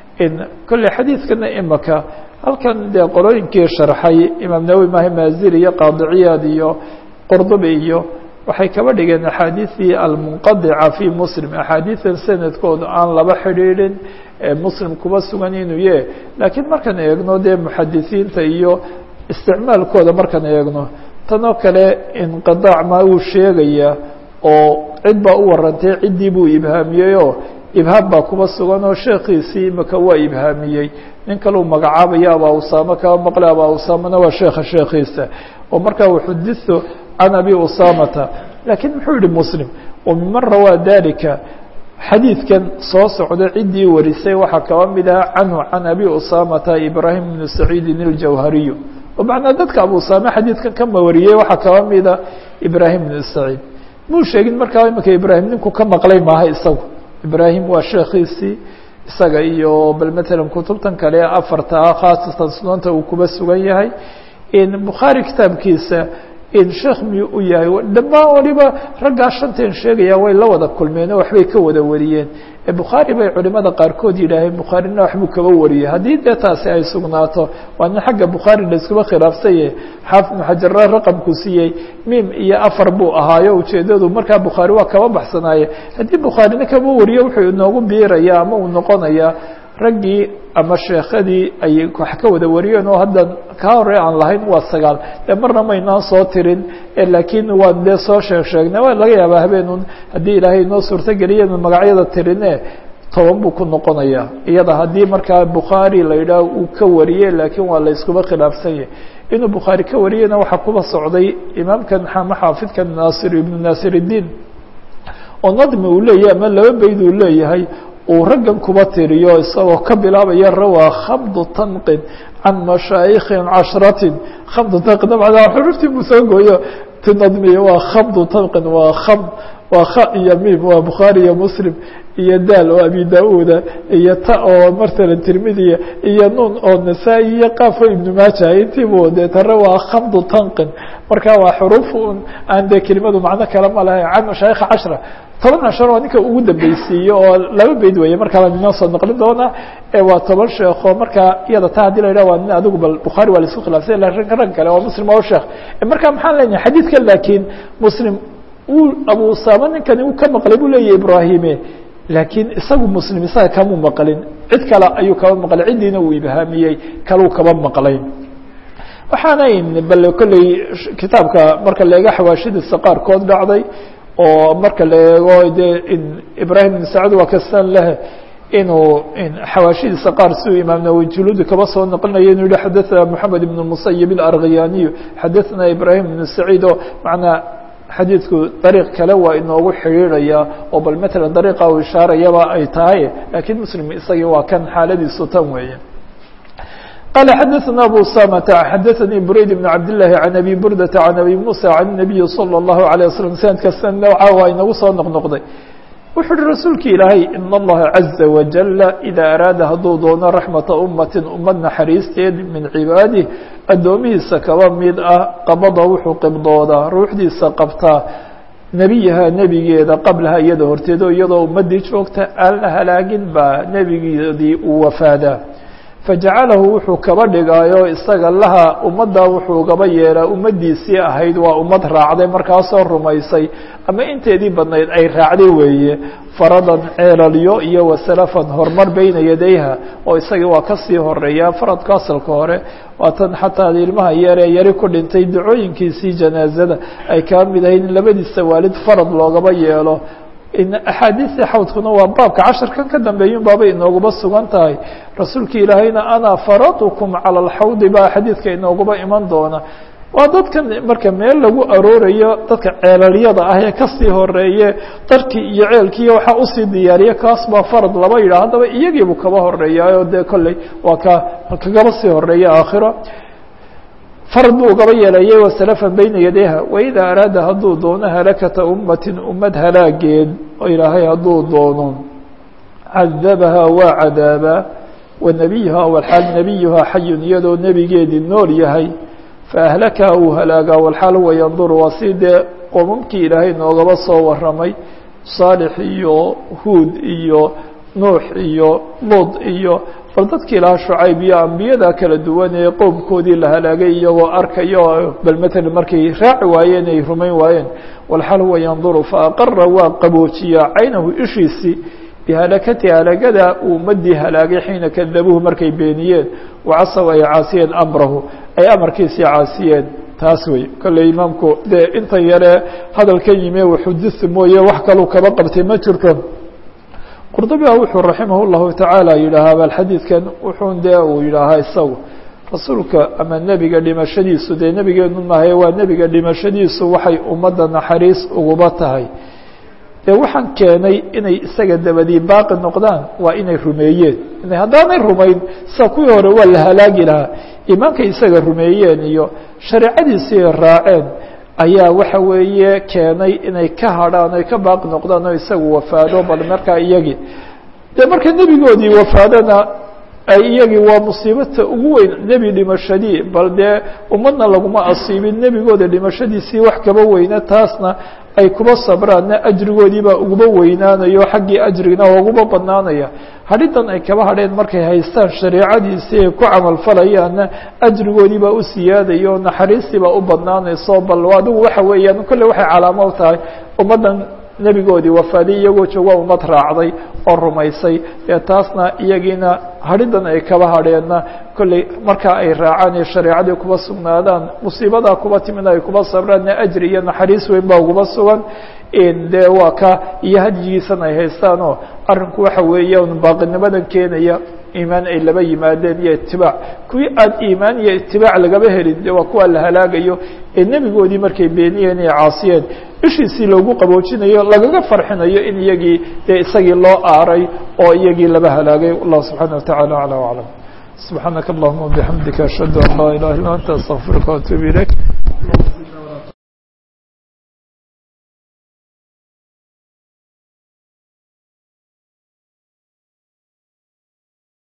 kolley xadiidkana imaka halkan dee qolooyinkii sharxay imaam nawowi maha maazir iyo qaadiciyaad iyo qurdubi iyo waxay kaba dhigeen axaadiidii almunqadica fi muslim axaadiidan sanadkooda aan laba xidhiidhin ee muslim kuba sugan inuu ye laakiin markaan eegno dee muxadisiinta iyo isticmaalkooda markaan eegno tanoo kale inqidac ma uu sheegaya oo cid baa u warantay ciddii buu ibhaamiyey oo ibhaam baa kuba sugan oo sheekiisii imika waa ibhaamiyey nin kaleu magacaabaya abaa usaamo kaba maqle abaa usaamana waa sheekha sheekiisa oo markaa wuxuditu can abi usaamata laakiin muxuu yihi muslim wamiman rawaa dalika xadiidkan soo socda ciddii warisay waxaa kaba mid aha canhu can abi usaamata ibraahim bnu saciidin اljawhariyu oo macnaa dadka abu usaame xadiidkan kama wariyey waxaa kaba mida ibraahim bnu saciid muu sheegin markaa imika ibraahim ninku ka maqlay maaha isagu ibraahim waa sheekiisii isaga iyo bal matalan kutubtan kale afarta ah khaasatan sunanta uu kuba sugan yahay bukhaari kitaabkiisa sheekh miyuu u yahay dhammaan waliba raggaa shanteen sheegaya way la wada kulmeen oo waxbay ka wada wariyeen bukhaari bay culimada qaarkood yidhaaheen bukhaarina waxbuu kaba wariyey haddii dee taasi ay sugnaato waa nin xagga bukhaari laiskuba khilaafsanye xaafid ibnu xajarra raqamku siiyey mim iyo afar buu ahaayo ujeedadu markaa bukhaari waa kaba baxsanaaye haddii bukhaarina kaba wariyo wuxuu inoogu biiraya ama uu noqonaya raggii ama sheekadii ay wax ka wada wariyeen oo hadda kaa hore aan lahayn waa sagaal dee marna maynaan soo tirin laakiin waan dee soo sheeg sheegnay waa laga yaabaa habeenun haddii ilaahay inoo suurtogeliya inu magacyada tirine toban buu ku noqonayaa iyada haddii markaa bukhaari la yidhaah uu ka wariyey laakiin waa la iskuba khilaafsan yahay inuu bukhaari ka wariyeyna waxaa kuba socday imaamkan xama xaafidkan naasir ibnu naasir الdiin oo nadmi uu leeyahay ama laba beyd uu leeyahay uu raggan kuba tiriyo isagoo ka bilaabaya rawaa khamdu tanqin can mashaayikhin cashratin khamdu tanqin dabcan xuruftii buu soo gooyo ti nadmiye waa khamdu tanqin waa khamd waa kha iyo mim waa bukhaari iyo muslim iyo daal oo abi da-uuda iyo ta oo martala tirmidiya iyo nuun oo nasaa-i iyo qaafo ibnu maaja intiibu dee tare waa khamdu tanqin marka waa xuruuf un aan dee kelimadu macno kale ma lahayn can mashaayikha cashra toban cashar waa ninka ugu dambeysiiye oo laba beyd weeye markaa baan inoo soo naqlin doonaa waa toban sheekho markaa iyada ta hadii la yidhah waa nin adigu bal bukhaari waa la isku khilaafsay lakin rag kale waa muslim oo sheekh marka maxaan leenahay xadiidka laakiin muslim uu abu usaama ninkani uu ka maqlay buu leeyahy ibrahime laakiin isagu muslim isaga kamuu maqlin cid kale ayuu kaba maqlay ciddiina uu ibhaamiyey kaluu kaba maqlay waxaanay bal kolley kitaabka marka la eego xawaashidiisa qaarkood dhacday oo marka la eego dee ibrahim ibn sacd waa kastan leh inuu xawaashidiisa qaar siuu imaam nawowi juluudi kaba soo naqlinayo inuu yihi xadaثna moxamed ibn musayib اlargiyaniyu xadaثna ibrahim ibn saciid oo manaa xadiidku dariiq kale waa inoogu xidhiidraya oo bal matala dariiqa uu ishaarayaba ay tahay lakiin muslim isagii waa kan xaaladiisu tan weeye قال xdثna أbو سامة xdثnي برayd بن عبد اللahi عن أbي بردة عن أbي موسى عن النبي صلى الله عليه وسلم سندka nوca waa inagu soo noqnoqday wuxuu uhi rasuulki ilaahay in اllaha عaزa وaجل إida araada hadduu doono raxمaةa umaةi umad naxariisteed min cibaadih addoomihiisa kaba mid ah qabada wuxuu qibdoodaa ruuxdiisa qabtaa nebiyaha nebigeeda qablaha iyada horteedo iyadoo ummadii joogta aan la halaagin baa nebigeedii uu wafaadaa fajacalahu wuxuu kaba dhigaayo isaga laha ummadda wuxuu gaba yeelaa ummaddiisii ahayd waa ummad raacday markaasoo rumaysay ama inteedii badnayd ay raacday weeye faradan ceelalyo iyo wasalafan horumar beyna yadayha oo isagii waa kasii horeeya faradka asalka hore waatan xataa ilmaha yaree yari ku dhintay dacooyinkiisii janaazada ay kaa mid ahayd in labadiisa waalid farad loogaba yeelo axaadiistii xawdkuna waa baabka casharkan ka dambeeyun baabay inooguba sugan tahay rasuulka ilaahayna ana faradukum cala alxawdi baa xadiidka inooguba iman doona waa dadkan marka meel lagu aroorayo dadka ceelalyada ah ee kasii horeeye darkii iyo ceelkiiyo waxaa usii diyaariya kaas baa farad laba yidhah haddaba iyagiibuu kaba horeeyaayo dee kolley waa ka kagaba sii horeeya aakhiro farad buu gaba yeelayay wasalafan beyna yadayha waida araada hadduu doono halakata ummatin ummad halaageed oo ilaahay hadduu doono cadabaha waa cadaabaa wa nebiyuha walxaal nebiyuhaa xayun iyadoo nebigeedii nool yahay faahlakaha uu halaagaa walxaal huwa yanduru waa si dee qomamkii ilaahay noogaba soo waramay saalix iyo huud iyo nuux iyo lud iyo bal dadkii lahaa shucayb iyo ambiyada kala duwan ee qowmkoodii la halaagay iyagoo arkayo bal matala markay raaci waayeen ay rumayn waayeen walxal huwa yanduru faaqara waa qaboojiyaa caynahu ishiisii bihalakati halagada uu ummadii halaagay xiina kadabuhu markay beeniyeen wacasaw ay caasiyeen amrahu ay amarkiisii caasiyeen taas wey kolley imaamku dee intan yare hadalkan yime waxudisi mooye wax kaluu kaba qabtay ma jirto qurdubiha wuxuu raximah llahu tacaala yidhaahaa bal xadiidkan wuxuun dee uu yidhaahaa isagu rasuulka ama nebiga dhimashadiisu dee nebigeenu mahaye waa nebiga dhimashadiisu waxay ummadda naxariis uguba tahay dee waxaan keenay inay isaga dabadii baaqi noqdaan waa inay rumeeyeen haddaanay rumayn sida kuwii hore waa la halaagi lahaa iimaankay isaga rumeeyeen iyo shareecadiisii raaceen ayaa waxa weeye keenay inay ka hadhaan ay ka baaqi noqdaan oo isagu wafaado bal markaa iyagii dee marka nebigoodii wafaadona ay iyagii waa musiibata ugu weyn nebi dhimashadii bal dee ummadna laguma asiibin nebigooda dhimashadiisii wax kaba weyna taasna ay kuba sabraanna ajrigoodii baa uguba weynaanayo xaggii ajrigina ooguma badnaanaya hadhidan ay kaba hadheen markay haystaan shareecadiisii ay ku camalfalayaanna ajrigoodii baa u siyaadayo naxariistii baa u badnaanayso bal adigu waxa weeyaan kolley waxay calaamo u tahay ummaddan nebigoodii wafaaday iyagoo jooga ummad raacday oo rumaysay dee taasna iyagiina hadhidan ay kaba hadheenna kolley markaa ay raacaan iyo shareecadii kuba sugnaadaan musiibadaa kuba timid ay kuba sabraanna ajri iyo naxariis weyn baa uguba sugan dee waa ka iyo hadyigiisan ay haystaanoo arrinku waxa weeyaan baaqinimadan keenaya iimaan ay laba yimaadeen iyo itibaac kuwii aan iimaan iyo itibaac lagaba helin de waa kuwa la halaagayo ee nebigoodii markay beeniyeen iyo caasiyeen ishiisii loogu qaboojinayo lagaga farxinayo in iyagii dee isagii loo aaray oo iyagii laba halaagay wallahu subxaana wataعala aclى aclam subxaanaka allahuma wabixamdika ashhadu an laa ilaha illa anta astaqfiruka waatuub ilayk